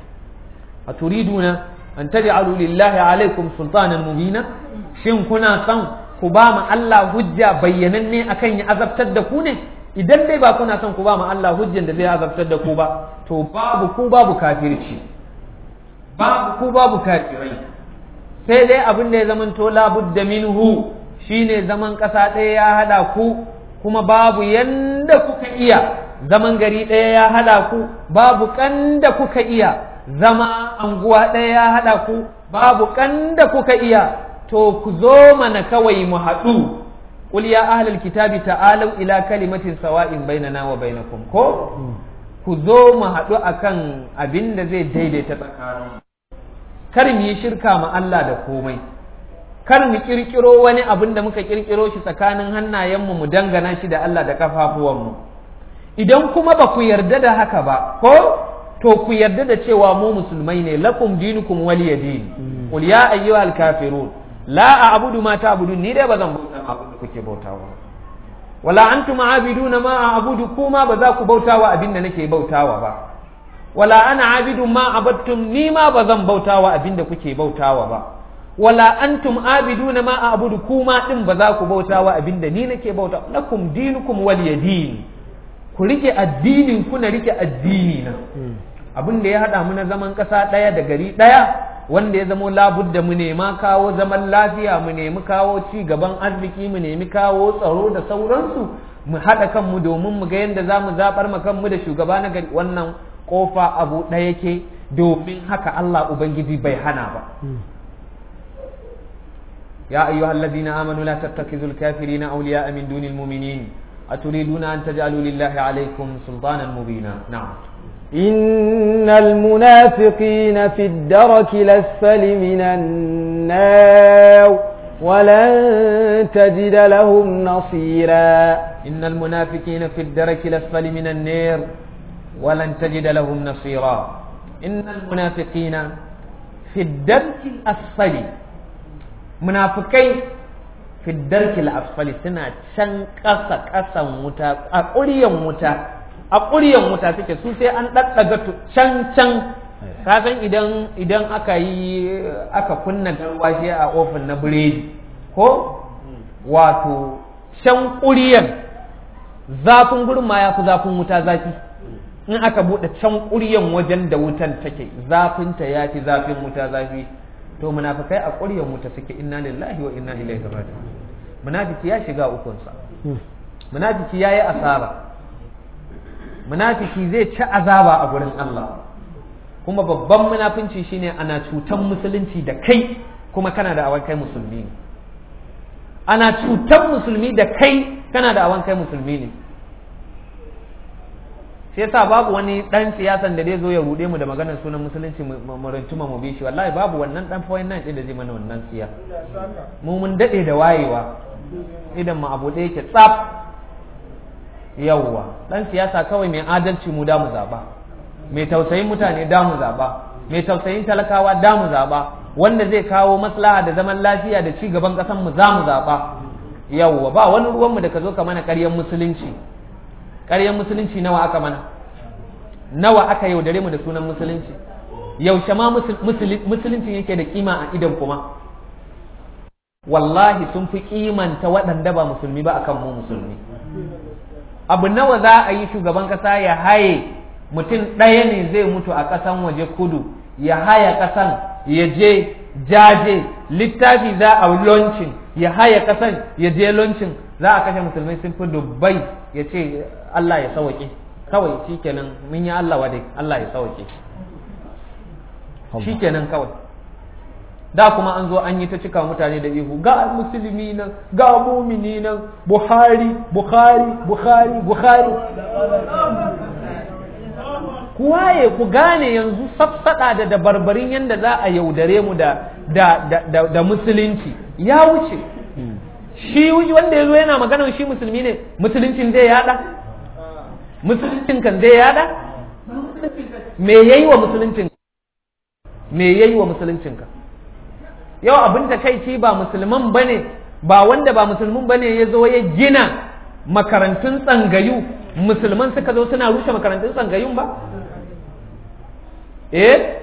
a turiduna an taj'alu lillahi alaikum sultanan mubina shin kuna son ku ba ma Allah hujja bayyananne akan ya azabtar da ku ne idan dai ba kuna son ku ba ma Allah hujjan da zai azabtar da ku ba to babu ku babu kafirci babu ku babu kafirai sai dai abin da ya zaman to labudda minhu shine zaman ƙasa ɗaya ya haɗa ku kuma babu yanda kuka iya zaman gari ɗaya ya haɗa ku babu kanda kuka iya zama anguwa ɗaya ya haɗa ku babu kanda kuka iya to ku zo mana kawai mu haɗu qul ya ahlal kitabi ta'alu ila kalimatin sawa'in bainana wa bainakum ko ku zo mu haɗu akan abin da zai daidaita tsakanin kar mu yi shirka ma Allah da komai kar mu kirkiro wani abin da muka kirkiro shi tsakanin hannayenmu mu dangana shi da Allah da kafafuwanmu idan kuma ba ku yarda da haka ba ko to ku yarda da cewa mu musulmai ne lakum dinukum waliya din qul ya ayyuhal kafirun la a'budu ma ta'budun ni dai bazan bauta ma abin da kuke bautawa wala antum a'biduna ma a'budu kuma ba za ku bautawa abin da nake bautawa ba wala ana abidun ma abattum ni ma bazan bautawa abin da kuke bautawa ba wala antum abiduna ma a'budu kuma din ba za ku bautawa abin da ni nake bauta lakum dinukum waliya din ku rike addinin ku na rike addini na abin da ya haɗa mu na zaman ƙasa ɗaya da gari ɗaya wanda ya zamo labudda mu nema kawo zaman lafiya mu nemi kawo ci gaban arziki mu nemi kawo tsaro da sauransu mu haɗa kanmu domin mu ga yadda za mu zaɓar ma kanmu da shugaba na gari wannan ƙofa abu ɗaya ke domin haka Allah Ubangiji bai hana ba. يا أيها الذين آمنوا لا تتخذوا الكافرين أولياء من دون المؤمنين أتريدون أن تجعلوا لله عليكم سلطانا مبينا نعم إن المنافقين في الدرك الأسفل من النار ولن تجد لهم نصيرا إن المنافقين في الدرك الأسفل من النار ولن تجد لهم نصيرا إن المنافقين في الدرك الأسفل منافقين في الدرك الأسفل سنة شن قصة قصة متى أقريا متى a ƙuryan wuta suke su sai an ɗaɗɗaga can can kasan idan idan aka yi aka kunna garwashi a ofin na biredi ko wato can ƙuryan zafin gurin ma ya fi zafin wuta zafi in aka buɗe can ƙuryan wajen da wutan take zafinta ya fi zafin wuta zafi to munafikai a ƙuryan wuta suke inna lillahi wa inna ilaihi raji'un munafiki ya shiga ukunsa munafiki ya yi asara munafiki zai ci azaba a gurin Allah kuma babban munafinci shine ana cutan musulunci da kai kuma kana da awan kai musulmi ne ana cutan musulmi da kai kana da awan kai musulmi ne shi yasa babu wani dan siyasan da zai zo ya rude mu da maganar sunan musulunci mu rantuma mu bi shi wallahi babu wannan dan fawayin nan din da zai mana wannan siya mu mun dade da wayewa idan mu abu da yake tsaf yawwa dan siyasa kawai mai adalci mu da mu zaba mai tausayin mutane da mu zaba mai tausayin talakawa da mu zaba wanda zai kawo maslaha da zaman lafiya da ci gaban kasan mu za mu zaba yawwa ba wani ruwan mu da ka zo ka mana ƙaryan musulunci ƙaryan musulunci nawa aka mana nawa aka yaudare mu da sunan musulunci yaushe ma musulunci yake da kima a idan kuma wallahi sun fi kimanta waɗanda ba musulmi ba akan mu musulmi abu nawa za a yi shugaban kasa ya haye mutum ɗaya ne zai mutu a ƙasan waje kudu ya haya ƙasan ya je jaje littafi za a launcin ya haya ƙasan ya je launcin za a kashe musulmai sun fi dubbai ya ce Allah ya sauke kawai shikenan mun yi Allah wa Allah ya sauke shikenan kawai da kuma an zo an yi ta cika mutane da ihu ga musulmi nan ga mumini nan buhari buhari buhari buhari ku waye ku gane yanzu safsada da dabarbarin yadda za a yaudare mu da, da, da, da, musulunci ya wuce shi wanda ya zo yana maganar shi musulmi ne musuluncin zai yada musuluncin kan zai yada me yayi wa musuluncin me yayi wa musuluncin ka yau abin da kai ba musulman ba ne ba wanda ba musulmin ba ne ya zo ya gina makarantun tsangayu musulman suka zo suna rushe makarantun tsangayun ba eh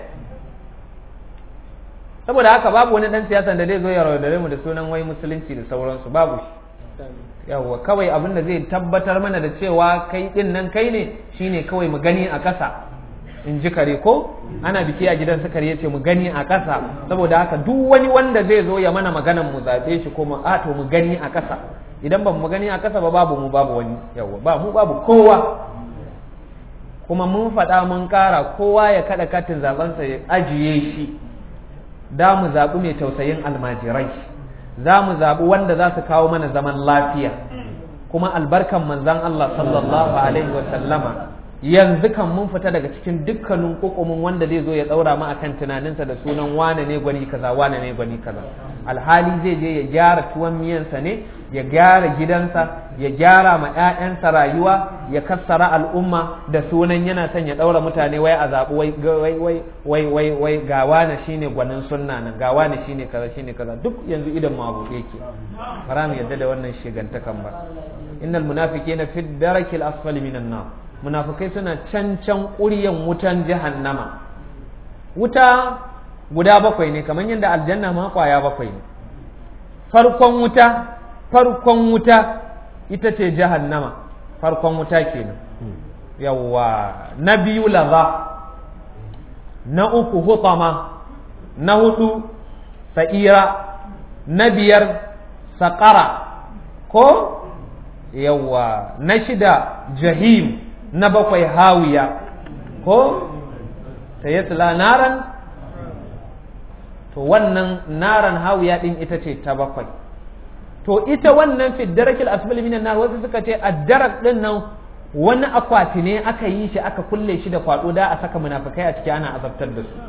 saboda haka babu wani dan siyasan da zai zo ya raudare mu da sunan wai musulunci da sauransu babu shi yawwa kawai abin da zai tabbatar mana da cewa kai din nan kai ne shine kawai mu gani a ƙasa in ji kare ko ana biki a gidan sukari ya ce mu gani a ƙasa saboda haka duk wani wanda zai zo ya mana maganan mu zaɓe shi ko mu a to mu gani a ƙasa idan ba mu gani a ƙasa ba babu mu babu wani yawa ba mu babu kowa kuma mun faɗa mun ƙara kowa ya kaɗa katin zaɓensa ya ajiye shi da mu zaɓi mai tausayin almajirai za mu zaɓi wanda za su kawo mana zaman lafiya kuma albarkan manzan Allah sallallahu alaihi wa sallama yanzu kan mun fita daga cikin dukkanin kokomin wanda zai zo ya daura mu akan tunaninsa da sunan wane ne gwani kaza wane ne gwani kaza alhali zai je ya gyara tuwon miyansa ne ya gyara gidansa ya gyara ma 'ya'yansa rayuwa ya kassara al'umma da sunan yana son ya daura mutane wai a zaɓi wai wai wai wai wai wai ga wane shine gwanin sunna nan ga wane shine kaza shine kaza duk yanzu idan mu abu yake bara mu yadda da wannan shigantakan ba innal munafiqina fi darakil asfali minan nar munafukai suna can can ƙuryan wutan jahannama wuta guda bakwai ne kamar yadda aljanna ma kwaya bakwai ne farkon wuta farkon wuta ita ce jahannama farkon wuta kenan yawwa na biyu laza na uku hutama na hudu sa'ira na biyar saƙara ko yawwa na shida jahim na bakwai hawiya ko ta yasla naran to wannan naran hawiya din ita ce ta bakwai to ita wannan fiddarakil asfali minan nar wasu suka ce addarak din nan wani akwati ne aka yi shi aka kulle shi da kwado da a saka munafikai a ciki ana azabtar da su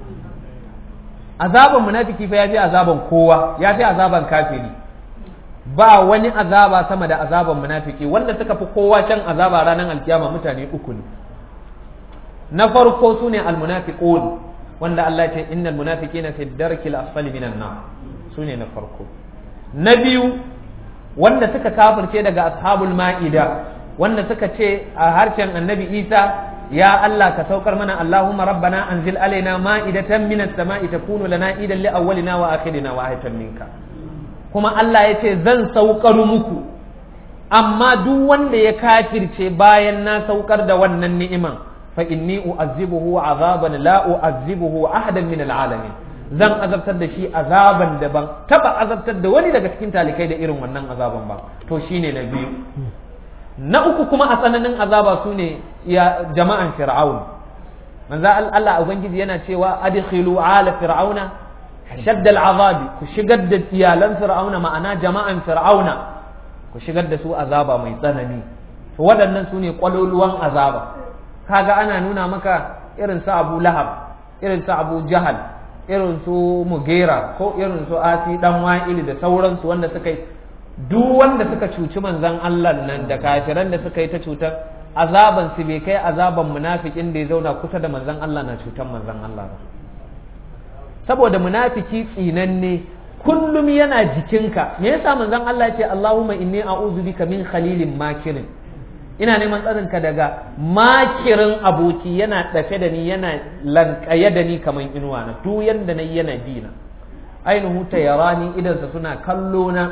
azaban munafiki fa yafi azaban kowa yafi azaban kafiri ba wani azaba sama da azaban munafiki wanda suka fi kowa can azaba ranar alkiyama mutane uku ne na farko su ne almunafiqun wanda Allah ce innal munafiqina fi darkil asfali minan nar su ne na farko na biyu wanda suka kafirce daga ashabul ma'ida wanda suka ce a harshen annabi Isa ya Allah ka saukar mana Allahumma rabbana anzil alaina ma'idatan minas sama'i takunu lana idan li awwalina wa akhirina wa ayatan minka kuma Allah ya ce zan saukar muku amma duk wanda ya kafirce bayan na saukar da wannan ni'iman fa inni u'azzibuhu azaban la u'azzibuhu ahadan min al'alamin zan azabtar da shi azaban da ban taba azabtar da wani daga cikin talikai da irin wannan azaban ba to shine na biyu na uku kuma a tsananin azaba su ne ya jama'an fir'aun manzo Allah ubangiji yana cewa adkhilu ala fir'auna shadda al'azabi ku shigar da iyalan fir'auna ma'ana jama'an fir'auna ku shigar da su azaba mai tsanani to waɗannan su ne ƙwaloluwan azaba kaga ana nuna maka irin su Abu Lahab irin su Abu Jahal irin su Mugera ko irin su Asi dan Wa'il da sauransu wanda suka yi duk wanda suka cuci manzon Allah nan da kafiran da suka yi ta cutar azaban su bai kai azaban munafikin da ya zauna kusa da manzon Allah na cutar manzon Allah ba saboda munafiki tsinanne kullum yana jikinka me yasa manzon Allah ya ce Allahumma inni a'udhu bika min khalilin makirin ina neman tsarinka daga makirin aboki yana dafe da ni yana lankaye da ni kamar inuwa na duk yanda nayi yana dina ainihu ta yarani idansa suna kallo na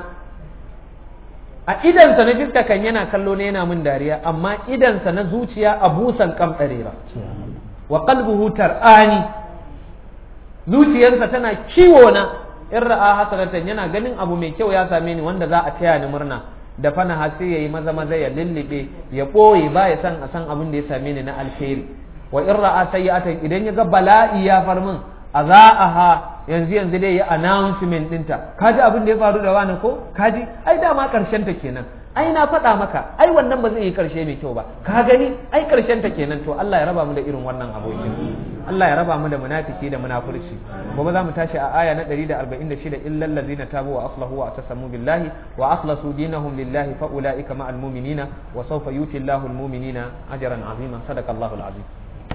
a idansa na fiska kan yana kallo ne yana min dariya amma idansa na zuciya a busan kamɗare ba wa qalbuhu tar'ani zuciyarsa tana kiwo na in ra'a hasanatan yana ganin abu mai kyau ya same ni wanda za a taya ni murna da fana har sai yayi maza maza ya lullube ya boye ba ya san a san abin da ya same ni na alheri wa in ra'a sayyi'atan idan ya ga bala'i ya far min azaaha yanzu yanzu dai ya announcement dinta kaji abin da ya faru da wani ko kaji ai dama karshen ta kenan ai na faɗa maka ai wannan ba zai yi karshe mai kyau ba ka gani ai karshen ta kenan to Allah ya raba mu da irin wannan abokin Allah ya raba mu da munafiki da munafurci gobe za mu tashi a aya na 146 illal ladzina tabu wa aslahu wa atasamu billahi wa akhlasu dinahum lillahi fa ulaika ma'al mu'minina wa sawfa yuti Allahu al mu'minina ajran azima sadaqallahu al azim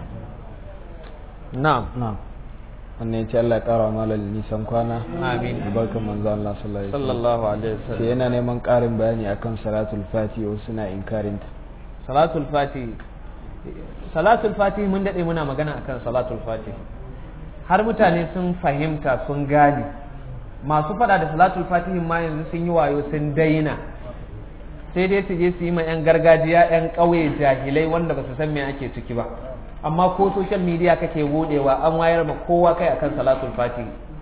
na'am na'am wannan ya ce Allah ya kara malal nisan kwana amin barkan manzo Allah sallallahu alaihi wasallam sallallahu alaihi wasallam sai yana neman karin bayani akan salatul fati wasu suna inkarin ta salatul fati salatul fati mun dade muna magana akan salatul fati har mutane sun fahimta sun gane masu fada da salatul fatihin ma yanzu sun yi wayo sun daina sai dai su je su yi ma 'yan gargajiya 'yan ƙauye jahilai wanda ba su san me ake ciki ba amma ko social media kake budewa an wayar ma kowa kai akan salatul fati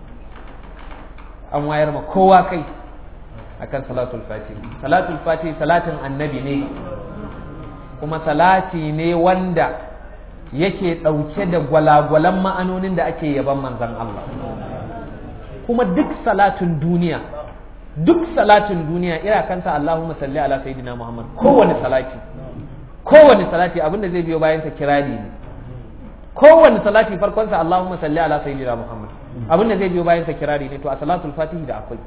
an wayar ma kowa kai akan salatul fati salatul fati salatin annabi ne kuma salati ne wanda yake ɗauke da gwalagwalan ma'anonin da ake yaban manzan Allah kuma duk salatin duniya duk salatin duniya ira kansa Allahumma salli ala sayyidina Muhammad kowane salati kowane salati abinda zai biyo bayan sa kirari ne kowane salati farkon sa Allahumma salli ala sayyidina Muhammad abinda zai biyo bayan sa kirari ne to a salatul fatihi da akwai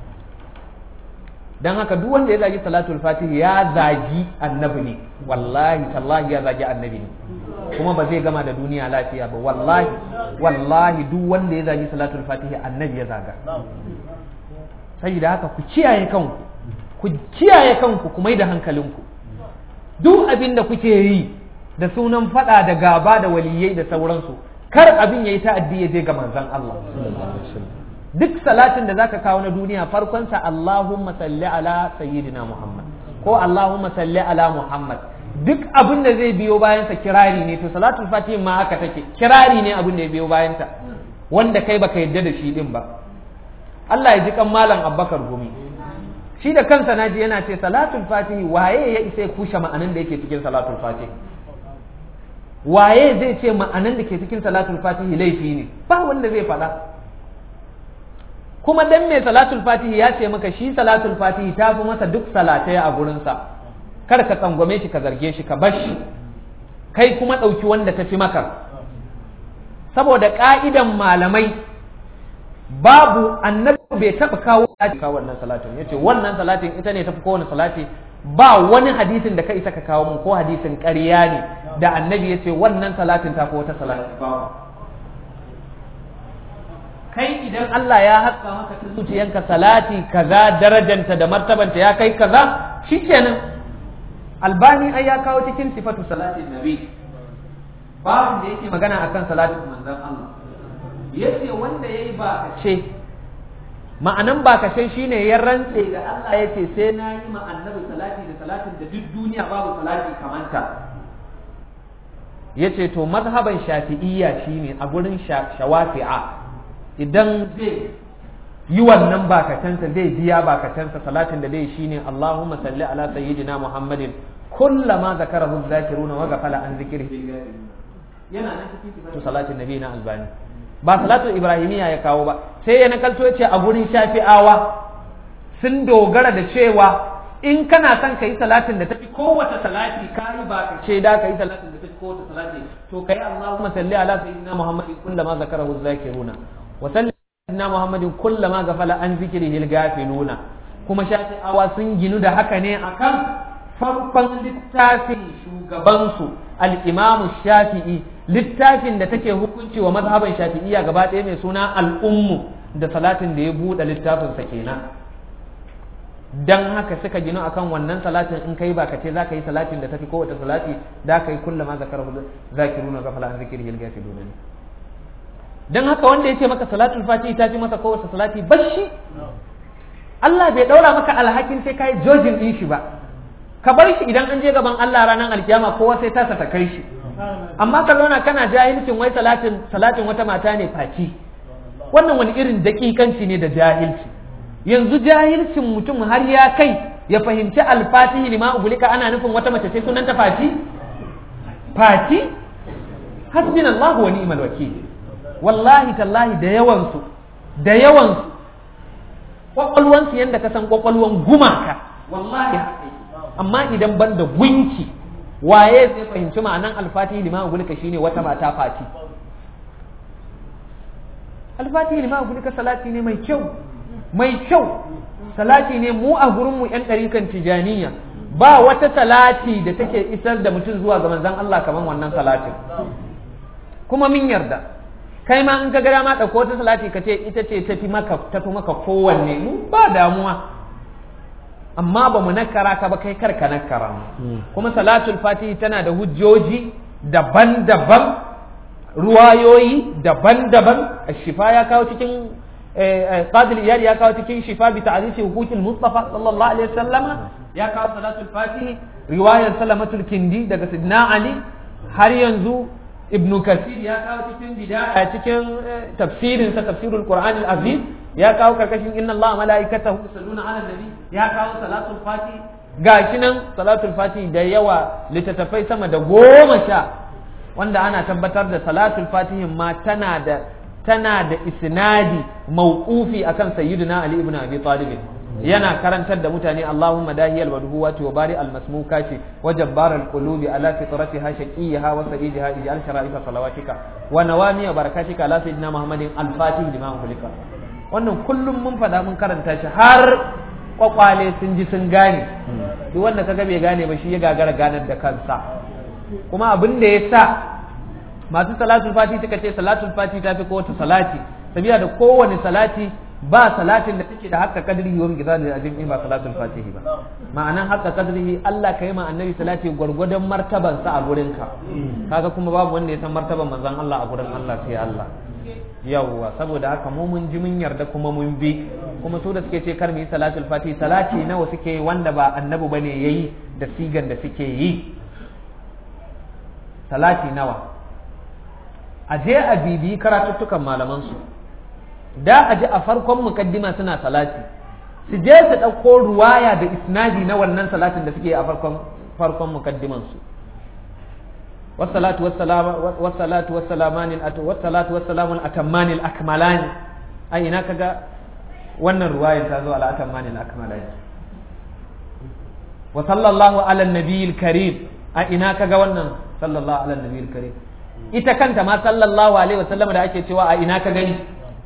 dan haka duk wanda ya zagi salatul fatihi ya zagi annabi ne wallahi tallahi ya zagi annabi ne kuma ba zai gama da duniya lafiya ba wallahi wallahi duk wanda ya zagi salatul fatihi annabi ya zaga saboda haka ku kiyaye kanku ku kiyaye kanku ku mai da hankalinku duk abin da kuke yi da sunan fada da gaba da waliyai da sauransu kar abin yayi ta'addi ya je ga manzon Allah duk salatin da zaka kawo na duniya farkon sa Allahumma salli ala sayyidina Muhammad ko Allahumma salli ala Muhammad duk abin da zai biyo bayan sa kirari ne to salatul fatih ma haka take kirari ne abin da ya biyo bayan ta wanda kai baka yadda da shi din ba Allah ya ji kan malam Abubakar Gumi shi da kansa naji yana ce salatul fatihi waye ya isa ya kushe ma'anan da yake cikin salatul fatihi waye zai ce ma'anan da ke cikin salatul fatihi laifi ne ba wanda zai faɗa kuma dan mai salatul fatihi ya ce maka shi salatul fatihi ta fi masa duk salatai a gurinsa kar ka tsangwame shi ka zarge shi ka bar shi kai kuma ɗauki wanda ta fi maka saboda ƙa'idan malamai babu annabi bai taɓa kawo kawo wannan salatin ya ce wannan salatin ita ne tafi kowane salati ba wani hadisin da ka isa ka kawo mun ko hadisin ƙarya ne da annabi ya ce wannan salatin ta fi wata salatin kai idan Allah ya haska maka ta zuciyanka salati kaza darajanta da martabanta ya kai kaza shikenan albani ai ya kawo cikin sifatu salatin nabi babu da yake magana akan salatin manzon Allah yace wanda yayi ba ce ma'anan bakashe shine ya rantse ga Allah ya ce sai na yi ma annabi salati da salatin da duk duniya babu salati kamanta ya ce to mazhaban shafi'iyya shine a gurin shawafi'a idan zai yi wannan bakatansa zai biya bakatansa salatin da zai shine Allahumma salli ala sayyidina Muhammadin kullama zakarahu zakiruna wa ghafala an zikrihi yana nan cikin sifatu salatin nabi na albani ba salatul ibrahimiyya ya kawo ba sai ya nakalto ce a gurin shafi'awa sun dogara da cewa in kana son ka yi salatin da tafi kowace salati ka yi ba ka ce da ka yi salatin da tafi kowace salati to kai Allahumma salli ala sayyidina Muhammadin kullama zakarahu zakiruna wa salli sayyidina Muhammadin kullama ghafala an zikrihi al-ghafiluna kuma shafi'awa sun ginu da haka ne akan farkon littafin shugabansu al-Imam Shafi'i littafin da take hukunci wa mazhaban Shafi'iyya gaba ɗaya mai suna al-Ummu da salatin da ya buɗe littafinsa kenan dan haka suka gino akan wannan salatin in kai ba ka ce zaka yi salatin da tafi kowace salati da ka yi kullama zakarahu zakiruna ghafala an zikrihi al-ghafiluna dan haka wanda yace maka salatul fatihi ta fi masa kowace salati bashi Allah bai daura maka alhakin sai kai jojin din shi ba ka bar shi idan an je gaban Allah ranar alkiyama kowa sai tasa ta kai shi amma ka zauna kana jahilcin wai salatin salatin wata mata ne faci wannan wani irin dakikanci ne da jahilci yanzu jahilcin mutum har ya kai ya fahimci alfatihi lima ugulika ana nufin wata mace ce sunanta fati fati hasbina Allah wa ni'mal wakil wallahi tallahi da yawan su da yawan su kwakwalwan su yanda ka san kwakwalwan gumaka wallahi amma idan ban da gunki waye zai fahimci ma'anan alfatihi lima ugulika shine wata mata fati alfatihi lima ugulika salati ne mai kyau mai kyau salati ne mu a gurinmu 'yan ɗarikan tijaniya ba wata salati da take isar da mutum zuwa ga manzon Allah kamar wannan salatin kuma min yarda kai ma in ka ga dama ɗauko wata salati ka ce ita ce tafi maka tafi maka kowanne mu ba damuwa amma ba mu nakara ka ba kai kar ka nakara kuma salatul fatihi tana da hujjoji daban-daban ruwayoyi daban-daban shifa ya kawo cikin قاضي الإيال يا كاو تكين شفاء بتعريف حقوق المصطفى صلى الله عليه وسلم يا كاو صلاة الفاتح رواية سلمة الكندي دقى سيدنا علي هل ينزو ابن كثير يا كاو تكين بداية تكين تفسير تفسير القرآن العظيم يا كاو كركشين إن الله ملائكته يصلون على النبي يا كاو صلاة الفاتح gashi nan salatul fati da yawa littattafai sama da goma sha wanda ana tabbatar da salatul fatihin ma tana da tana da isnadi mauqufi akan sayyidina Ali ibn Abi Talib yana karantar da mutane Allahumma dahiyal wadhuwati wa bari al masmukati wa jabbar al qulubi ala fitratiha shaqiyaha wa sa'idiha ij'al shara'ifa salawatika wa nawami wa barakatika ala sayyidina Muhammadin al fatih lima ulika wannan kullum mun fada mun karanta shi har kwakwale sun ji sun gane duk wanda kaga bai gane ba shi ya gagara ganar da kansa kuma abin da ya sa masu salatul fati suka ce salatul fati ta fi kowace salati sabiya da kowane salati ba salatin da take da haka kadrihi wa mizan da ajin ba salatul fatihi ba ma'anan haka kadrihi Allah kai ma annabi salati gwargwadon martaban sa a gurin ka kaga kuma babu wanda ya san martaban manzon Allah a gurin Allah sai Allah yawwa saboda haka mu mun ji mun yarda kuma mun bi kuma su da suke ce kar mu yi salatul fati salati nawa suke wanda ba annabi bane yayi da sigan da suke yi salati nawa a je a bibiyi karatuttukan malamansu da a ji a farkon mukaddima suna salati su je su ɗauko ruwaya da isnadi na wannan salatin da suke a farkon farkon mukaddimansu والصلاة والسلام والصلاة والسلامان والصلاة والسلام الأتمان الأكملان أي هناك wannan ruwayar ta zo ala atamani al-akmalai wa sallallahu ala nabiyil karim a ina kaga wannan sallallahu ala nabiyil karim ita kanta ma sallallahu alaihi wasallam da ake cewa a ina ka gani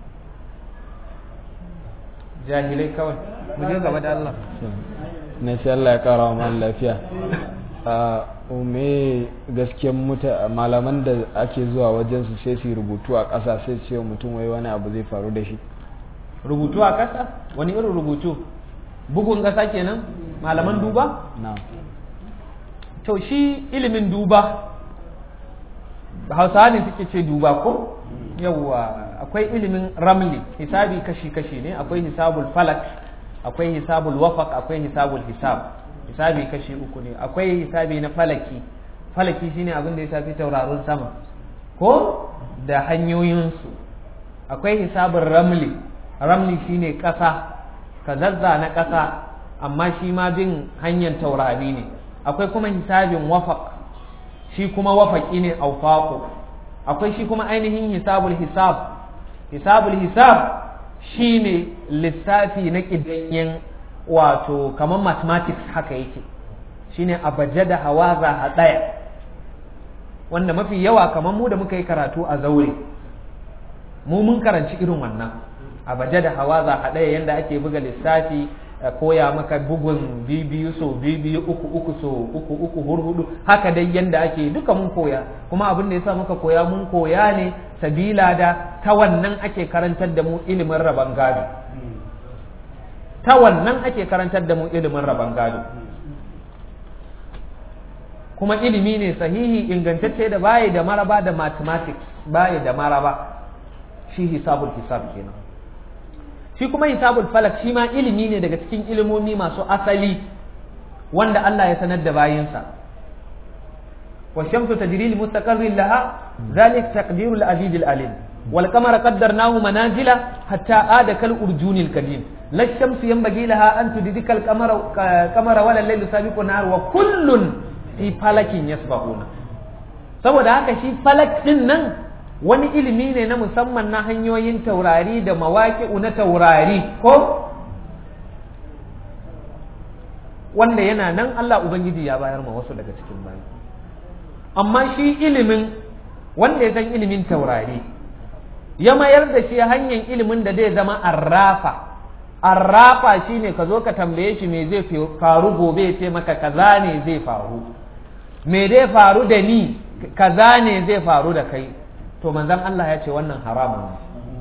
jahilai kawai mu je gaba da Allah na sai Allah ya kara wa lafiya a ume gaskiyan muta malaman da ake zuwa wajen su sai su rubutu a ƙasa sai ce mutum wai wani abu zai faru da shi rubutu a ƙasa wani irin rubutu bugun ƙasa kenan malaman duba na to shi ilimin duba hausawa ne suke ce duba ko yawwa akwai ilimin ramli hisabi kashi-kashi ne akwai hisabul falak akwai hisabul wafaq akwai hisabul hisab hisabi kashi uku ne akwai hisabi na falaki falaki shine abin da ya shafi tauraron sama ko da hanyoyinsu akwai hisabin ramli ramli shine ƙasa ka zazza na ƙasa amma shi ma bin hanyar taurari ne akwai kuma hisabin wafaq shi kuma wafaƙi ne aufaƙo akwai shi kuma ainihin hisabul hisab hisabul hisab shi ne lissafi na ƙidanyen wato kamar mathematics haka yake shi ne abaje da hawaza a ɗaya wanda mafi yawa kamar mu da muka yi karatu a zaure mu mun karanci irin wannan abaje da hawaza a ɗaya yadda ake buga lissafi koya maka bugun biyu so biyu uku uku so uku uku hurhudu haka dai yanda ake duka mun koya kuma abin da yasa muka koya mun koya ne sabila da ta wannan ake karantar da mu ilimin raban gado ta wannan ake karantar da mu ilimin raban gado kuma ilimi ne sahihi ingantacce da baya da maraba da mathematics baya da maraba shi hisabul hisab kenan shi kuma hisabul falak shi ma ilimi ne daga cikin ilimomi masu asali wanda Allah ya sanar da bayinsa wa shamsu tajri li mustaqarrin laha zalik taqdirul aziz al alim wal qamara qaddarnahu manazila hatta ada kal urjunil kadim la shamsu yanbaghi laha an tudrika al qamara qamara wala laylu sabiqu nahar wa kullun fi falakin yasbahuna saboda haka shi falak din nan wani ilimi ne na musamman na hanyoyin taurari da mawaƙi'u na taurari ko wanda yana nan Allah Ubangiji ya bayar ma wasu daga cikin bayi amma shi ilimin wanda ya san ilimin taurari ya mayar da shi hanyar ilimin da zai zama arrafa arrafa shine ka zo ka tambaye shi me zai faru gobe ya ce maka kaza ne zai faru me zai faru da ni kaza ne zai faru da kai to manzon Allah ya ce wannan haramun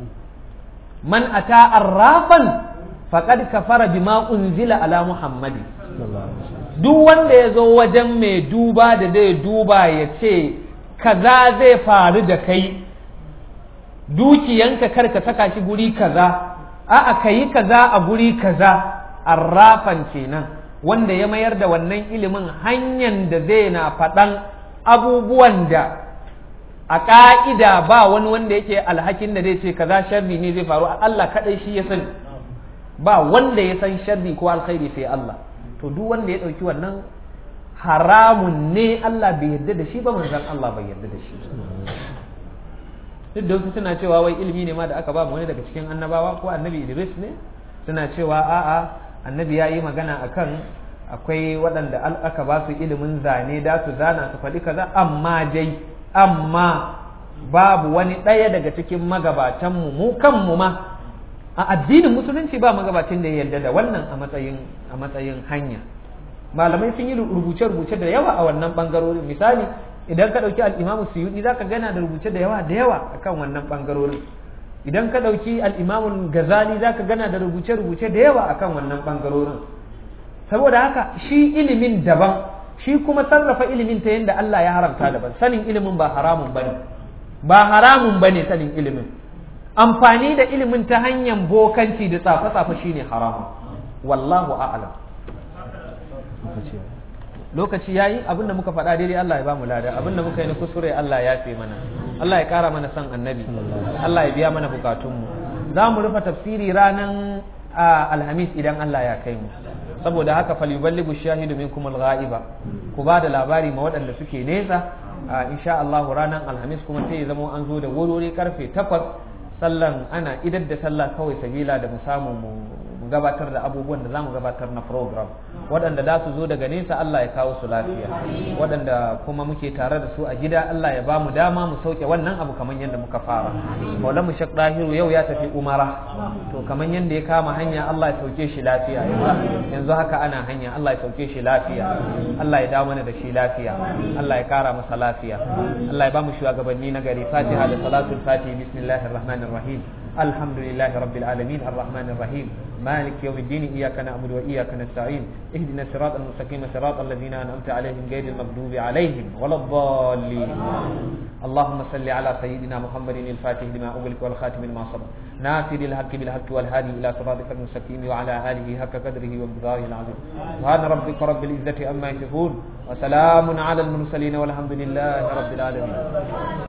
man ata arrafan faqad kafara bima unzila ala muhammadi duk wanda ya zo wajen mai duba da zai duba ya ce kaza zai faru da kai dukiyanka kar ka saka shi guri kaza a'a ka yi kaza a guri kaza arrafan kenan wanda ya mayar da wannan ilimin hanyar da zai na faɗan abubuwan da a ƙa'ida ba wani wanda yake alhakin da zai ce kaza sharri ne zai faru Allah kaɗai shi ya sani ba wanda ya san sharri ko alkhairi sai Allah to duk wanda ya ɗauki wannan haramun ne Allah bai yarda da shi ba manzon Allah bai yarda da shi duk da wasu suna cewa wai ilimi ne ma da aka ba mu wani daga cikin annabawa ko annabi Idris ne suna cewa a'a annabi ya yi magana akan akwai waɗanda aka ba su ilimin zane da su zana su faɗi kaza amma dai amma babu wani ɗaya daga cikin magabatanmu mu kanmu ma a addinin musulunci ba magabacin da ya yarda da wannan a matsayin a matsayin hanya malamai sun yi rubuce-rubuce da yawa a wannan bangarorin misali idan ka ɗauki al'imamu suyuɗi za ka gana da rubuce da yawa da yawa akan wannan bangarorin idan ka ɗauki al'imamun gazali za ka gana da rubuce-rubuce da yawa akan wannan bangarorin saboda haka shi ilimin daban shi kuma sarrafa ilimin ta yadda Allah ya haramta daban sanin ilimin ba haramun bane ba haramun bane sanin ilimin amfani da ilimin ta hanyar bokanci da tsafe-tsafe shine haramun wallahu a'lam lokaci yayi abinda muka faɗa daidai Allah ya bamu lada abinda muka yi na kuskure Allah ya fi mana Allah ya ƙara mana son annabi Allah ya biya mana bukatunmu za mu rufe tafsiri ranar alhamis idan Allah ya kai mu saboda haka falyuballighu shahidu minkum al-ghaiba ku ba da labari ma waɗanda suke nesa insha Allah ranar alhamis kuma sai ya zama an zo da wurori karfe 8 sallan ana idar da sallah kawai sabila da mu samu mu gabatar da abubuwan da zamu gabatar na program waɗanda za su zo daga nesa Allah ya kawo su lafiya waɗanda kuma muke tare da su a gida Allah ya ba mu dama mu sauke wannan abu kamar yadda muka fara Maulana mu Sheikh Dahiru yau ya tafi Umara to kamar yadda ya kama hanya Allah ya sauke shi lafiya yanzu haka ana hanya Allah ya sauke shi lafiya Allah ya dawo mana da shi lafiya Allah ya kara masa lafiya Allah ya ba mu shugabanni na gari Fatiha da salatul Fatiha bismillahir rahmanir rahim الحمد لله رب العالمين الرحمن الرحيم مالك يوم الدين إياك نعبد وإياك نستعين اهدنا الصراط المستقيم صراط الذين أنعمت عليهم غير المغضوب عليهم ولا الضالين اللهم صل على سيدنا محمد الفاتح لما أغلق والخاتم لما سبق ناصر الحق بالحق والهادي إلى صراطك المستقيم وعلى آله حق قدره ومقداره العظيم سبحان ربك رب العزة عما يصفون وسلام على المرسلين والحمد لله رب العالمين